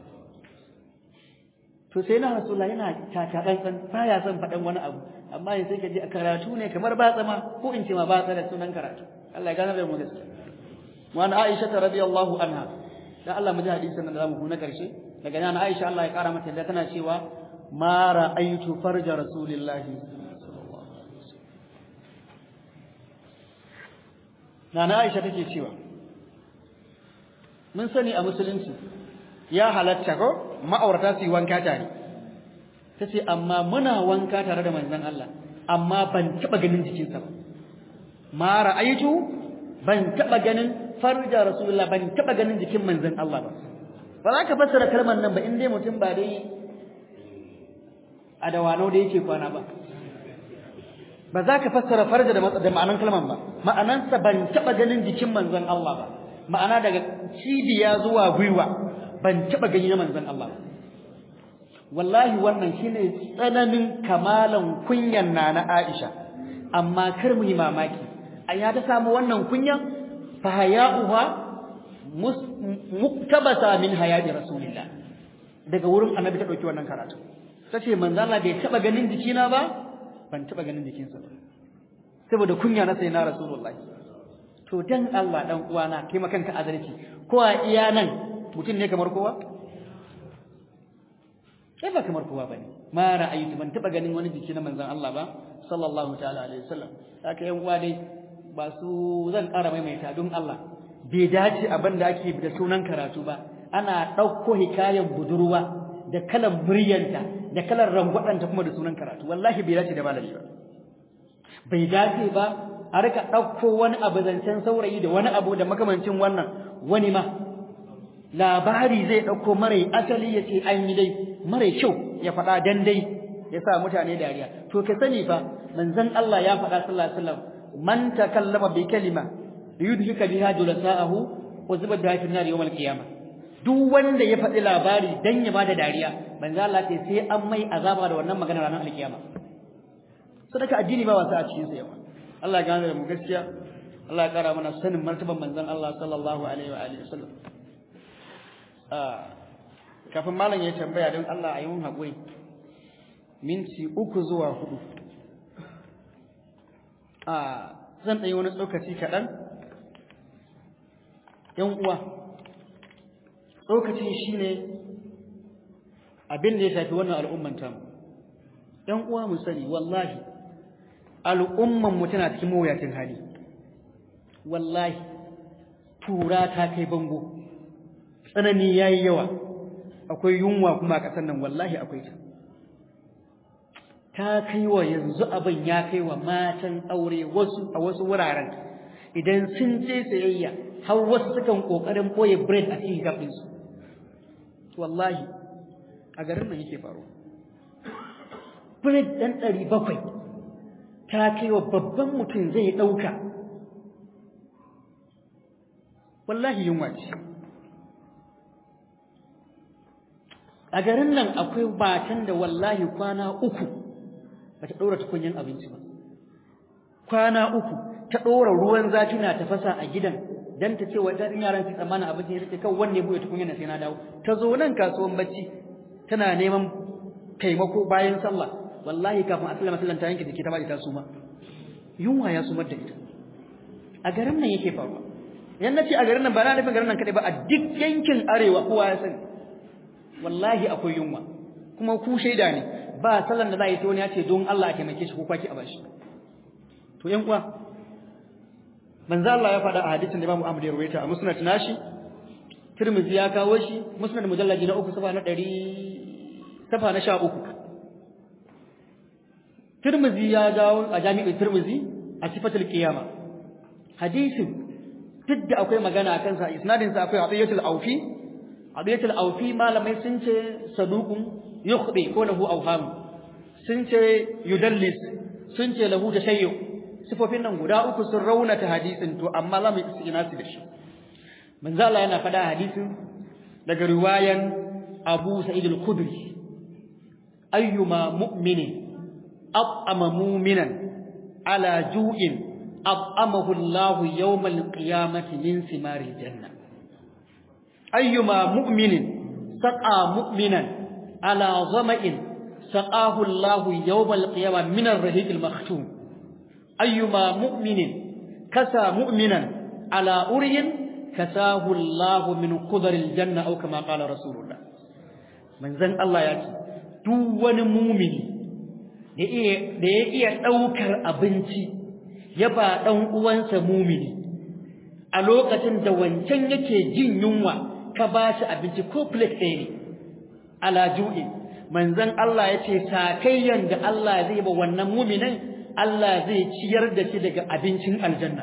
to sai na rasulullah yana taka tsantsan baya son faɗan wani abu amma yanzu sai ka ji a karatu ne kamar ba tsama ko in ce ma ba da sunan karatu Allah ya gane da mu gaskiya wa an Aisha radiyallahu anha dan Allah mu ji hadisin nan da zamu na karshe daga nan Aisha Allah ya kara mata da tana cewa ma ra'aitu farja rasulillahi Nana Aisha take cewa mun sani a musulunci ya halatta ko ma'aurata su yi wanka tare tace amma muna wanka tare da manzon Allah amma ban taba ganin jikinsa ba ma ra'aitu ban taba ganin farja rasulullah ban taba ganin jikin manzon Allah ba ba za ka fassara kalmar nan ba in dai mutum ba dai a dawano da yake kwana ba ba za ka fassara farja da da ma'anan kalman ba ma'anansa ban taba ganin jikin manzon Allah ba ma'ana daga cibiya zuwa gwiwa ban taba gani na manzon Allah ba wallahi wannan shine tsananin kamalan kunyan nana Aisha amma kar mu yi mamaki aya ta samu wannan kunyan fa haya'uha muktabasa min hayati rasulillah daga wurin annabi ta dauki wannan karatu tace manzo Allah bai taba ganin jikina ba ban taba ganin jikinsa ba saboda kunya na sai na rasulullahi to dan Allah dan uwana kai makanka adalci ko a iya nan mutum ne kamar kowa sai ba kamar kowa bane ma ra'aytu ban taba ganin wani jiki na manzon Allah ba sallallahu ta'ala alaihi wasallam haka yan uwa dai ba su zan ƙara maimaita don Allah bai dace abin da ake da sunan karatu ba ana ɗauko hikayen budurwa da kalan muryanta da kalan rangwadanta kuma da sunan karatu wallahi bai dace da malami ba bai dace ba a rika ɗauko wani abu zancen saurayi da wani abu da makamancin wannan wani ma labari zai ɗauko mara asali ya ce an yi dai mara kyau ya faɗa dan dai ya sa mutane dariya to ka sani fa manzon Allah ya faɗa sallallahu alaihi wasallam man takallama bi kalima yudhika biha julasa'ahu wa zubada fi nar yawm al-qiyamah duk wanda ya faɗi labari dan ya bada dariya manzo Allah ce sai an mai azaba da wannan magana ranar alkiyama sadaka addini ba wasa a cikin sa yawa Allah ya gane mu gaskiya Allah ya kara mana sanin martaban manzon Allah sallallahu alaihi wa alihi wasallam ah kafin malam ya tambaya don Allah a yi mun haƙuri minti uku zuwa hudu ah zan ɗanyi wani tsokaci kaɗan ‘yan uwa tsokacin shi ne abin da ya shafi wannan al'umman tamu ‘yan uwa mu sani wallahi al'umman mu tana cikin mawuyacin hali wallahi tura ta kai bango tsanani ya yi yawa akwai yunwa kuma a ƙasar nan wallahi akwai ta ta kai wa yanzu abin ya kai wa matan aure wasu a wasu wuraren idan sun je sayayya har wasu sukan kokarin boye bread a cikin gabin su wallahi a garin nan yake faruwa bread dan ɗari bakwai ta kai wa babban mutum zai ɗauka wallahi yunwa ce a garin nan akwai matan da wallahi kwana uku bata ɗora tukunyin abinci ba kwana uku ta ɗora ruwan zafi na tafasa a gidan dan ta ce wa dan yaran su tsammana abinci ya rike kan wanne buɗe tukunyin sai na dawo ta zo nan kasuwan bacci tana neman taimako bayan sallah wallahi kafin asalla masallan ta yanke jiki ta bada ta suma yunwa ya sumar da ita a garin nan yake faruwa yan nace a garin nan ba na nufin garin nan kadai ba a duk yankin arewa kowa ya sani wallahi akwai yunwa kuma ku shaida ne ba sallan da za a yi ta wani ya ce don Allah a taimake shi ko kwaki a bashi to yan uwa manzo Allah ya faɗa a hadisin da Imam Ahmad ya rawaita a musnad nashi Tirmidhi ya kawo shi musnad mujallaji na uku safa na 100 safa na 13 Tirmidhi ya dawo a jami'in Tirmidhi a sifatul qiyama hadisin duk da akwai magana akan sa isnadin sa akwai Abiyatul Aufi Abiyatul Aufi malamai sun ce saduqun yukhdi ko lahu awham sun ce yudallis sun ce lahu tashayyu sifofin nan guda uku sun raunata hadisin to amma za mu istinasi da shi manzo Allah yana faɗa hadisin daga riwayan Abu Sa'id al-Khudri ayyuma mu'minin at'ama mu'minan ala ju'in at'amahu Allah yawm al-qiyamati min simari janna ayyuma mu'minin saqa mu'minan ala zama'in saqahu Allah yawm al-qiyamah min ar-rahiq al-makhtum ayyuma mu'minin kasa mu'minan ala uryin kasahu Allah min qudar al-janna aw kama qala rasulullah manzon Allah ya ce duk wani mumini da ya iya daukar abinci ya ba dan uwansa mumini a lokacin da wancan yake jin yunwa ka ba shi abinci ko plate ɗaya ne ala ju'i manzon Allah ya ce sakayyan da Allah zai ba wannan muminin Allah zai ciyar da shi daga abincin aljanna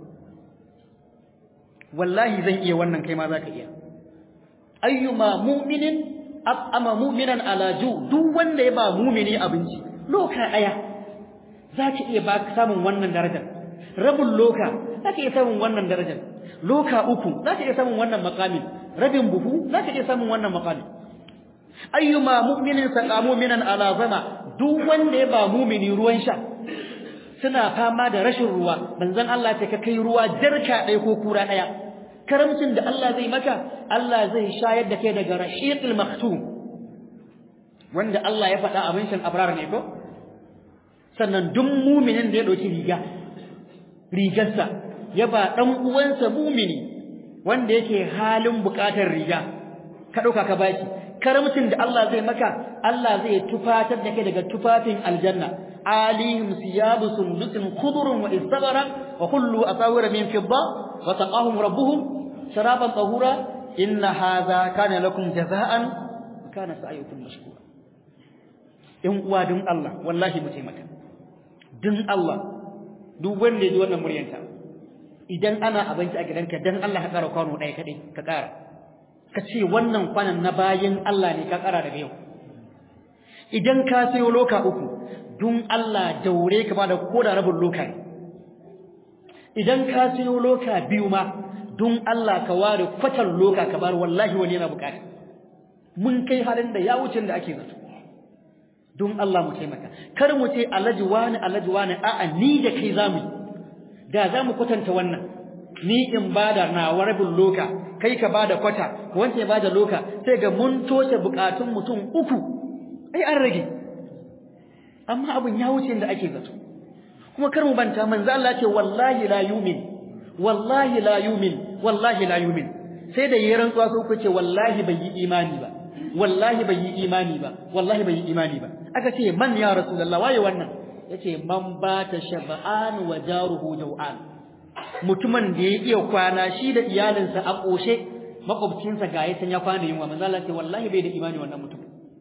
wallahi zan iya wannan kai ma zaka iya ayyuma mu'minin at'ama mu'minan ala ju duk wanda ya ba mu'mini abinci loka daya zaka iya ba samun wannan darajar rabin loka zaka iya samun wannan darajar loka uku zaka iya samun wannan maqamin rabin buhu zaka iya samun wannan maqamin ayyuma mu'minin saqa mu'minan ala zama duk wanda ya ba mu'mini ruwan sha suna fama da rashin ruwa manzon Allah ce ka kai ruwa jarka ɗaya ko kura ɗaya karamcin da Allah zai maka Allah zai shayar da kai daga rashiqil maktum wanda Allah ya faɗa abin shan abrar ne ko sannan duk mu'minin da ya dauki riga rigarsa ya ba dan uwansa mu'mini wanda yake halin buƙatar riga ka dauka ka baki karamcin da Allah zai maka Allah zai tufatar da kai daga tufafin aljanna alihim siyabu sundusin khudurun wa istabara wa kullu asawira min fidda wa taqahum rabbuhum sharaban tahura inna hadha kana lakum jazaan kana sa'yukum mashkura in uwa dun Allah wallahi mu taimaka dun Allah duk wanda ya ji wannan muryanta idan ana abinci a gidanka dan Allah ka kara kwano ɗaya kadai ka kara ka ce wannan kwanan na bayin Allah ne ka kara daga yau idan ka sayo loka uku dun Allah daure ka bada koda rabin loka ne idan ka sayo loka biyu ma dun Allah ka ware kwatar loka ka bar wallahi wani yana bukata mun kai halin da ya wuce da ake zato dun Allah mu taimaka kar mu ce alaji wani alaji wani a'a ni da kai zamu da zamu kwatanta wannan ni in bada na rabin loka kai ka bada kwata wanda ya bada loka sai ga mun toshe bukatun mutum uku ai an rage amma abin ya wuce da ake zato kuma kar mu banta manzo Allah ce wallahi la yumin wallahi la yumin wallahi la yumin sai da yayin rantsuwa sai ku ce wallahi bai yi imani ba wallahi bai yi imani ba wallahi bai yi imani ba aka ce man ya rasulullah waye wannan yace man bata shab'an wa jaruhu jaw'an mutumin da ya iya kwana shi da iyalinsa a koshe makwabcinsa ga yasan ya kwana yunwa manzo Allah ce wallahi bai da imani wannan mutum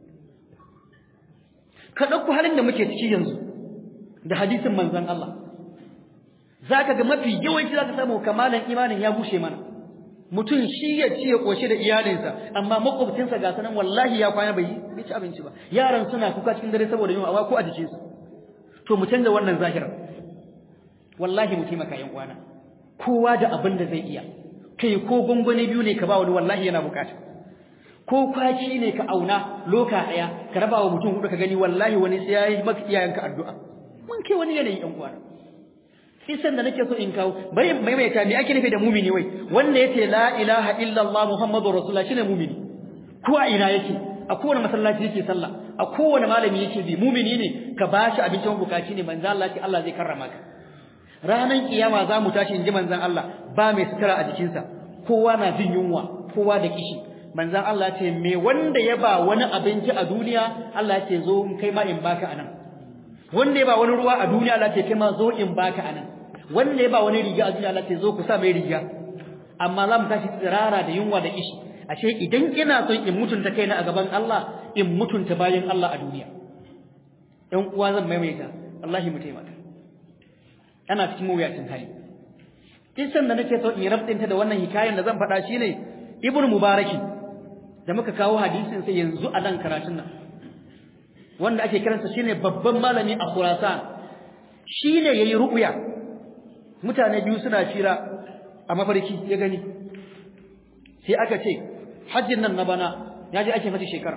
ka dauko halin da muke ciki yanzu da hadisin manzon Allah zaka ga mafi yawanci zaka samu kamalan imanin ya bushe mana mutum shi ya ci ya koshi da iyalinsa amma makwabcinsa ga sanan wallahi ya kwana bai ci abinci ba yaran suna kuka cikin dare saboda yunwa amma ko a jikinsu to mu canza wannan zahirar wallahi mu taimaka yan uwana kowa da abin da zai iya kai ko gungune biyu ne ka ba wani wallahi yana bukata ko kwaci ne ka auna loka daya ka raba wa mutum hudu ka gani wallahi wani sai yayi maka iyayenka addu'a mun kai wani yanayi yan uwana kisan da nake so in kawo bari maimaita me ake nufi da mumini wai wanda yace la ilaha illallah muhammadur rasulullah shine mumini ko a ina yake a kowane masallaci yake sallah a kowane malami yake bi mumini ne ka bashi abincin bukaci ne manzo Allah ce Allah zai karrama ka ranan kiyama za mu tashi inji manzon Allah ba mai sutura a jikinsa kowa na jin yunwa kowa da kishi manzon Allah ce me wanda ya ba wani abinci a duniya Allah ce zo kai ma in baka anan wanda ya ba wani ruwa a duniya Allah ce kai ma zo in baka anan wanda ya ba wani riga a duniya Allah ce zo ku sa mai riga amma za mu tashi tsirara da yunwa da kishi ashe idan ina son in mutunta kaina a gaban Allah in mutunta bayan Allah a duniya ɗan uwa zan maimaita wallahi mu taimaka ana cikin mawuyacin hali kisan da nake so in rabtinta da wannan hikayen da zan faɗa shine ibnu mubaraki da muka kawo hadisin sai yanzu a nan karatun nan wanda ake kiransa shine babban malami a Khurasan shine yayi ru'ya mutane biyu suna fira a mafarki ya gani sai aka ce hajjin nan na bana ya je ake mata shekara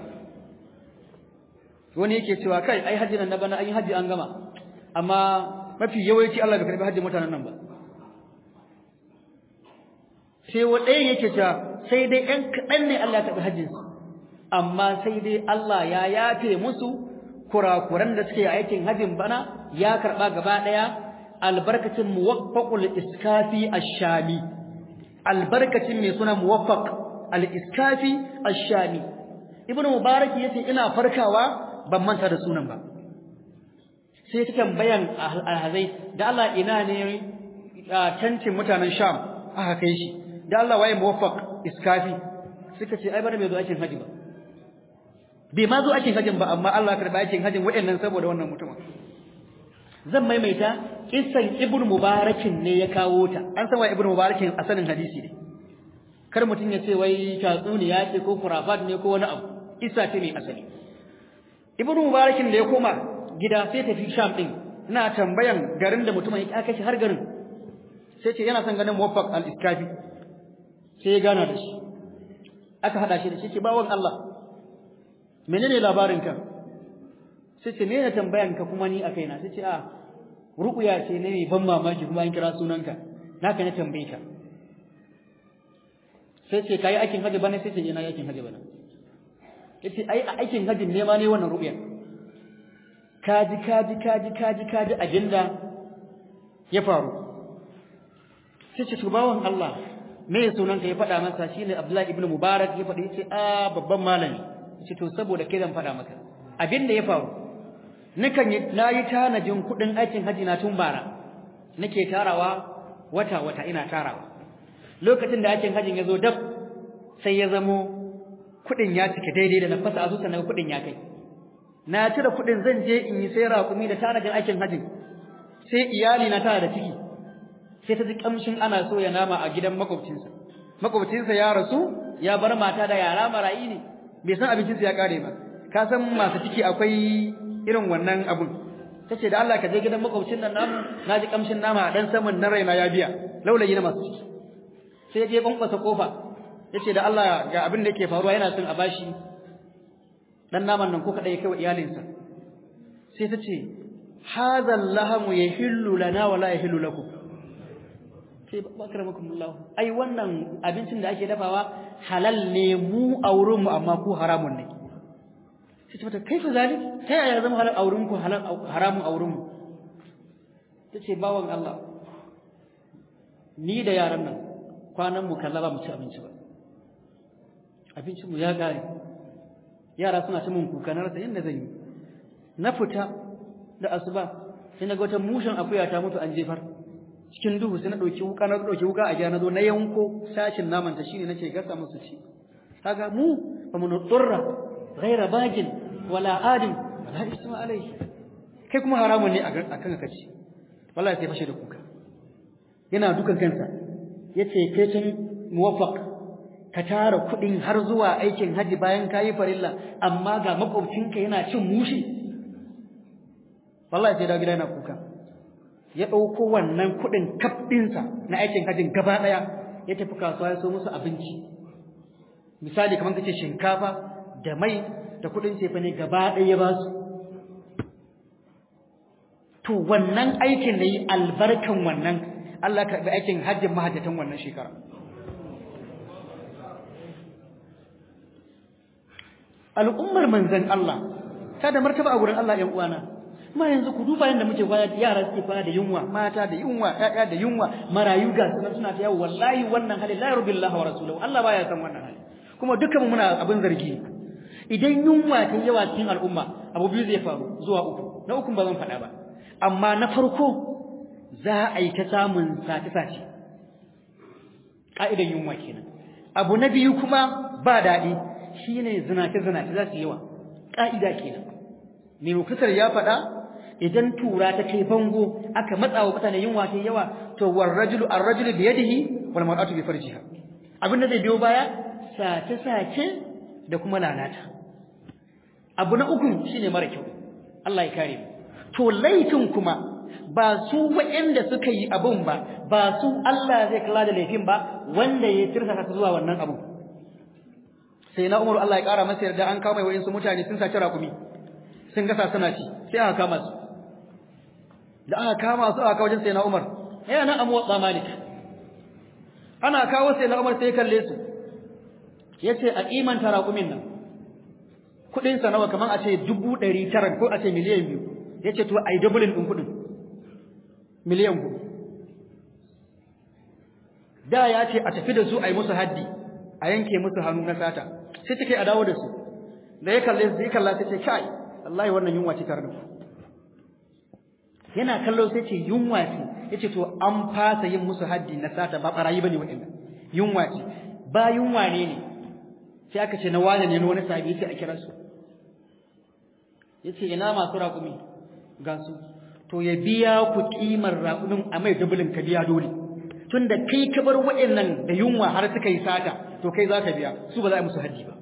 wani yake cewa kai ai hajjin nan na bana an yi hajji an gama amma mafi yawanci Allah bai karbi hajjin mutanen nan ba sai wa ɗayan yake cewa sai dai ɗan kaɗan ne Allah ya karbi hajjin su amma sai dai Allah ya yafe musu kurakuran da suke aikin hajjin bana ya karɓa gaba ɗaya albarkacin muwaffaqul iskafi ash-shami albarkacin mai suna muwaffaq al-iskafi ash-shami ibnu mubarak yace ina farkawa ban manta da sunan ba sai ta tambayan alhazai da Allah ina ne tantin mutanen sham aka kai shi da Allah waye muwaffaq iskafi suka ce ai bana bai zo aikin haji ba bai ma zo aikin hajin ba amma Allah ya karba aikin hajin waɗannan saboda wannan mutumin zan maimaita kissan ibnu mubarakin ne ya kawo ta an san wa ibnu mubarakin asalin hadisi ne kar mutun ya ce wai tatsuniya ce ko kurafat ne ko wani abu isa ce ne asali ibnu mubarakin da ya koma gida sai tafi sham din ina tambayan garin da mutumin ya kashi har garin sai ce yana son ganin muwaffaq al-iskafi sai ya gana da shi aka hada shi da shi ce bawon Allah menene labarin ka sai ce me ne tambayan ka kuma ni a kaina sai ce a ruqya ce ne mai ban mamaki kuma an kira sunanka naka ne tambaye ka sai ce kai aikin haji bane sai ce ina aikin haji bane yace ai a aikin hajin ne ma ne wannan ruqya kaji kaji kaji kaji kaji abinda ya faru sai ce to bawon Allah me ya sunan ka ya faɗa masa shine Abdullahi ibn Mubarak ya faɗi yace a babban malami yace to saboda kai zan faɗa maka abinda ya faru nakan yi nayi tanajin kuɗin aikin haji na tun bara nake tarawa wata wata ina tarawa lokacin da aikin hajin ya zo dab sai ya zamo kuɗin ya cike daidai da na fasa asusa na kuɗin ya kai na cire kuɗin zan je in yi sai raƙumi da tanajin aikin hajjin sai iyali na tana da ciki sai ta ji kamshin ana so ya nama a gidan makwabcinsa makwabcinsa ya rasu ya bar mata da yara marayi ne bai san abincinsa ya kare ba ka san masu ciki akwai irin wannan abun tace da Allah ka je gidan makwabcin nan namu na ji kamshin nama a dan saman na raina ya biya laulayi na masu ciki sai ya je bankwasa kofa yace da Allah ga abin da yake faruwa yana son a bashi dan naman nan ko kada ya kai wa iyalinsa sai ta ce hadha lahamu yahillu lana wa la yahillu lakum sai bakramakumullah ai wannan abincin da ake dafawa halal ne mu auren mu amma ku haramun ne sai ta kaifa zalik ta yaya zama halal auren ku halal haramun auren mu tace bawan Allah ni da yaran nan kwanan mu kalla ba mu ci abinci ba abincin mu ya kare yara suna ta mun kuka na rasa yadda zan yi na fita da asuba sai na ga wata mushin akuya ta mutu an jefar cikin duhu sai na dauki wuka na dauki wuka a gida na zo na yanko sashin naman ta shine nace gasa musu ci kaga mu ba mu nutsurra ghaira bagin wala adin wala isma alai kai kuma haramun ne akan ka ci wallahi sai fashe da kuka yana dukan kansa yace kai tun muwaffaq ka tara kuɗin har zuwa aikin haji bayan kayi farilla amma ga makwabcinka yana cin mushi wallahi sai da gida yana kuka ya ɗauko wannan kuɗin kaf ɗinsa na aikin hajin gaba ɗaya ya tafi kasuwa ya so musu abinci misali kamar kace shinkafa da mai da kuɗin cefa ne gaba ɗaya ya ba su to wannan aikin da yi albarkan wannan Allah ka karɓi aikin hajjin mahajjatan wannan shekara al'ummar manzan Allah ta da martaba a gurin Allah ƴan uwana ma yanzu ku duba yanda muke kwana yara suke kwana da yunwa mata da yunwa ƴaƴa da yunwa marayu ga sunan suna ta yawo wallahi wannan hali la yarbillahu wa rasuluhu Allah baya san wannan hali kuma dukkan mu muna abin zargi idan yunwa ta yawa cikin al'umma abu biyu zai faru zuwa uku na uku ba zan faɗa ba amma na farko za a yi ta samun sace-sace ƙa'idan yunwa kenan abu na biyu kuma ba daɗi shine zinace-zinace za su yawa ƙa'ida kenan mai muktasar ya faɗa idan tura ta kai bango aka matsa wa mutane yunwa ta yawa to war rajulu ar rajulu bi yadihi wal mar'atu bi farjiha abin da zai biyo baya sace-sace da kuma lalata abu na uku shine mara kyau Allah ya kare mu to laifin kuma ba su waɗanda suka yi abun ba ba su Allah zai kula da laifin ba wanda ya tirsa su zuwa wannan abun sai na Umar Allah ya kara masa yarda an kama wayansu mutane sun saci rakumi sun gasa suna ci sai aka kama su da aka kama su aka wajen sai na Umar yana nan amu wa Malik ana kawo sai na Umar sai kalle su yace a kimanta rakumin nan kudin sa nawa kaman a ce 900 ko a ce miliyan biyu yace to ai doubling din kudin miliyan hudu da ya ce a tafi da su a yi musu haddi a yanke musu hannu na sata sai take a dawo da su da ya kalle su ya kalla sai ce kai wallahi wannan yunwa ce tare da ku yana kallo sai ce yunwa ce yace to an fasa yin musu haddi na sata ba barayi bane waɗannan yunwa ce ba yunwa ne ne sai aka ce na wane ne wani sabi sai a kira su yace ina masu raƙumi ga su to ya biya ku kimar raƙumin a mai dubulin ka biya dole tunda kai ka bar waɗannan da yunwa har suka yi sata to kai za ka biya su ba za a musu haddi ba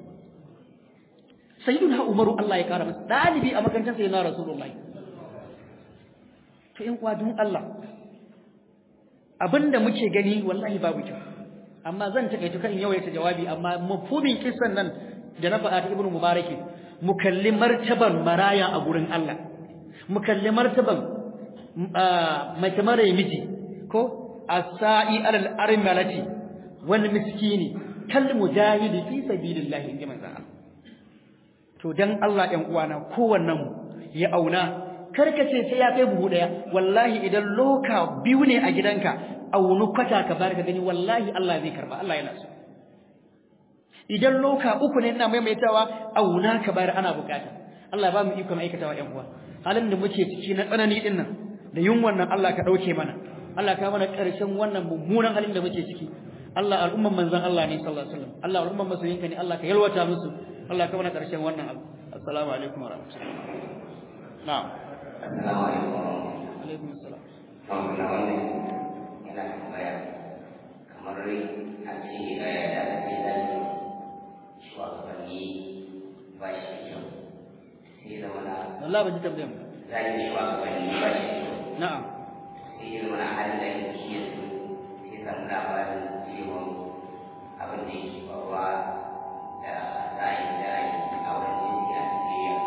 sayyiduna umaru Allah ya kara masa dalibi a makarantar sayyidina rasulullahi to in kwa dun Allah abinda muke gani wallahi babu kyau amma zan takaito kan yawaita jawabi amma mafhumin kissan nan da na faɗa ta ibnu mubarak mu kalli martaban maraya a gurin Allah mu kalli martaban mace mara miji ko as-sa'i alal armalati wal miskini kal mujahidi fi sabilillahi inji manzo Allah to dan Allah ɗan uwana kowannen mu ya auna karkace sai ya kai buhu daya wallahi idan loka biyu ne a gidanka aunu kwata ka bar ka gani wallahi Allah zai karba Allah yana so idan loka uku ne ina maimaitawa auna ka bar ana bukata Allah ba mu ikon aikatawa ƴan uwa halin da muke ciki na tsanani din nan da yunwan nan Allah ka dauke mana Allah ka mana karshen wannan mummunan halin da muke ciki Allah al'umman manzon Allah ne sallallahu alaihi wasallam Allah al'umman masoyinka ne Allah ka yalwata musu Allah ka mana karshen wannan abu assalamu alaikum wa rahmatullahi na'am assalamu alaikum alaikum assalam kamar na wannan yana tambaya kamar a ce ga yadda ake zai shugabanni ba shi da kyau sai zama na wallahi ban ji tambayar mu zai shugabanni ba shi da kyau na'am sai ya zama na halin da yake shi yanzu sai samu labarin cewa abin da yake faruwa da ra'ayi da ra'ayi a wurin jinsi a Najeriya.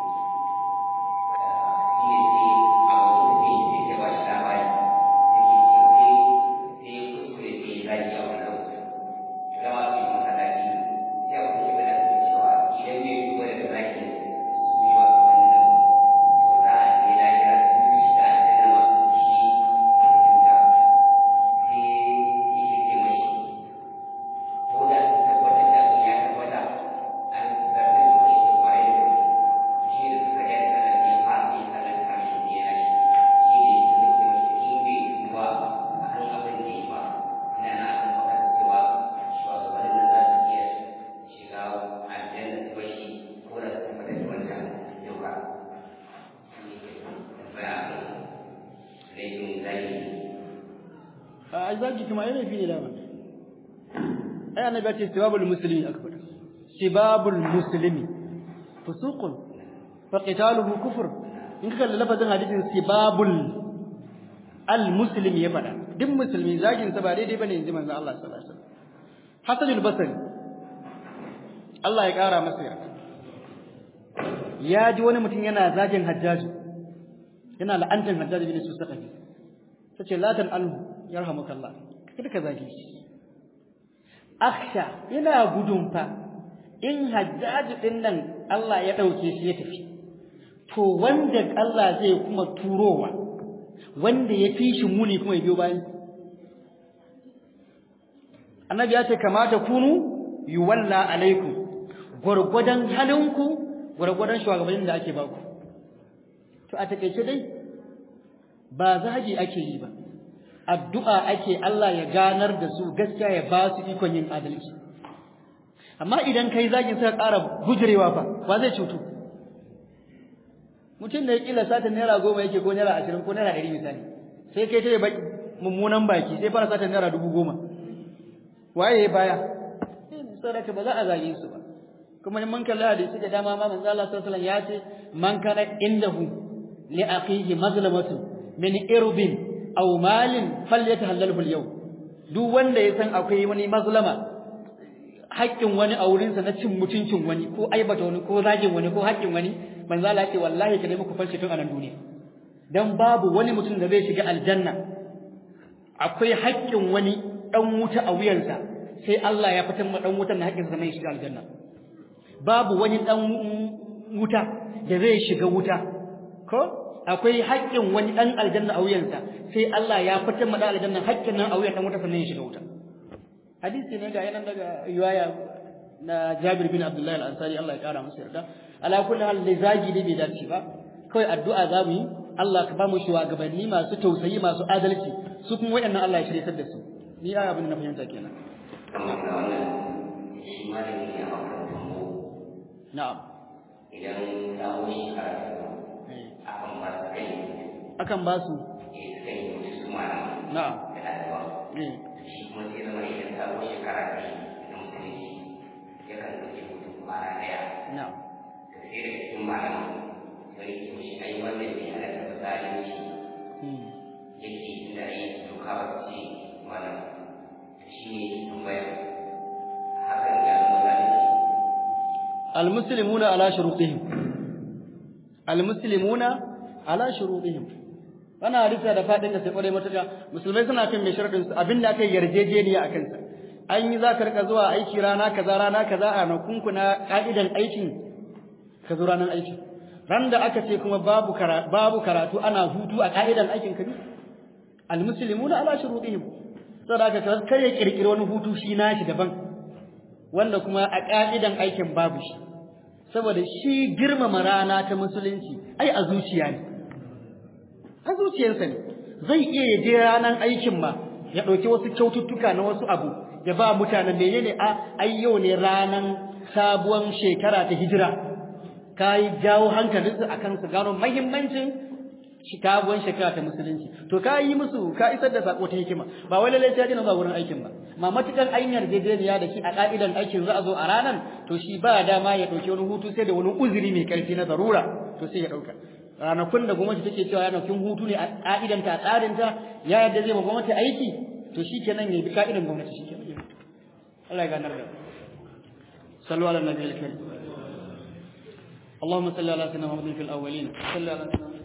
Shi ne sai a wani mutum sai ya ba shi labari sai ya ce sai sai ya kuskure sai ya zagi a wani lokaci. To dama su yi masallaci sai a kuma shi da cewa idan bai shigo daga zagi su yi wa wannan to za a je lahira sun shiga aljanna masu shi mutum da sai yake ce mashi ko da sun tabbatar da abin ya tabbata an zartar da shi da kwaye da shi da suka yi sallar ne har sai sallar karshe ne ya shi shi ne su ne ce mashi in bai duba a kan abin da ya ba ina na kan magana cewa shugabannin da za su iya shiga aljanna su bashi ko da su tabbatar da wancan yau ba shi ne ke tambaya a kan laifin zahiri a zagi kuma ai laifi ne dama ai annabi ya ce sibabul muslimi aka faɗa sibabul muslimi fusuqun fa qitaluhu kufr in ka kalli lafazin hadisin sibabul al muslimi ya faɗa duk musulmi zagin sa ba daidai bane inji manzo Allah sallallahu alaihi wasallam Hasan al-Basri Allah ya kara masa yarda ya ji wani mutum yana zagin Hajjaju yana la'antar Hajjaju bin Susaqafi tace la tan anhu yarhamukallah kada ka zage shi akhsha ina gudun fa in hajjaj din nan Allah ya dauke shi ya tafi to wanda Allah zai kuma turowa wanda ya fi shi muni kuma ya biyo bayan annabi ya ce kamata kunu yuwalla alaikum gurgudan halinku gurgudan shugabannin da ake baku to a takeice dai ba zagi ake yi ba addu'a ake Allah ya ganar da su gaskiya ya ba su ikon yin adalci amma idan kai zagin sai ƙara gujirewa fa ba zai cutu mutum da ya kila satin naira goma yake ko naira ashirin ko naira ɗari misali sai kai ta yi mummunan baki sai fara satin naira dubu goma waye ya baya sadaka ba za a zage su ba kuma in mun kalli hadisi da dama ma manzo Allah sallallahu alaihi wasallam ya ce man kana indahu li akhihi mazlamatu min irbin aw malin falyatahallalhu al-yawm duk wanda ya san akwai wani mazlama haƙƙin wani a wurinsa na cin mutuncin wani ko aibata wani ko zagin wani ko haƙƙin wani manzo Allah ce wallahi ka nemi ku falshe tun a nan duniya dan babu wani mutum da zai shiga aljanna akwai haƙƙin wani dan wuta a wuyansa sai Allah ya fitar ma dan wutan na haƙƙinsa sannan ya shiga aljanna babu wani dan wuta da zai shiga wuta ko akwai haƙƙin wani ɗan aljanna a wuyansa sai Allah ya fitar ma ɗan aljanna haƙƙin nan a wuyan ɗan wuta sannan ya shiga wuta hadisi ne ga yanan daga riwaya na Jabir bin Abdullah al-Ansari Allah ya kara masa yarda ala kulli hal lizagi ne bai dace ba kawai addu'a za mu yi Allah ka ba mu shugabanni masu tausayi masu adalci su kuma waɗannan Allah ya shirye da su ni ai abin da na fahimta kenan kamar da wannan shi malami ne a makarantar mu na'am idan samu shi karatu akan ba su kai akan ba su eh kai mutu su malama na'am da ɗaliban eh shi kuma sai zama idan samu shekara kai na musulunci yakan ɗauki mutum kwana ɗaya na'am da sai daga cikin malaman wani ke mishi ai wannan bai halatta ba zalunci yake inda yi doka ba ce wannan shi ne tambaya hakan ya zama zalunci almuslimuna ala shurutihim almuslimuna ala shurutihim wannan hadisi da fadin da sai kware matuka musulmai suna kan mai sharadin su abinda aka yarjejeniya akan sa an yi za ka rika zuwa aiki rana kaza rana kaza a nakunku na ka'idan aikin ka zo ranar aiki ran da aka ce kuma babu babu karatu ana hutu a ka'idan aikin ka ne almuslimuna ala shurutihim saboda ka kar ya kirkiri wani hutu shi nashi daban wanda kuma a ka'idan aikin babu shi saboda shi girmama rana ta musulunci ai a zuciya ne a zuciyarsa ne zai iya ya je ranar aikin ma ya ɗauki wasu kyaututtuka na wasu abu ya ba mutanen menene a ai yau ne ranar sabuwar shekara ta hijira ka yi jawo hankalinsu akan su gano mahimmancin sabuwar shekara ta musulunci to ka yi musu ka isar da sako ta hikima ba wai lallai sai zuwa wurin aikin ba ma matukan an yarjejeniya da shi a ka'idan aikin za a zo a ranar to shi ba dama ya ɗauki wani hutu sai da wani uzuri mai ƙarfi na zarura to sai ya ɗauka ranakun da gwamnati take cewa ranakun hutu ne a ka'idanta a tsarinta ya yarda zai ma gwamnati aiki to shi kenan ya bi ka'idan gwamnati shi kenan Allah ya ganar da sallu ala nabiyil karim اللهم صل على سيدنا محمد في الاولين صل على سيدنا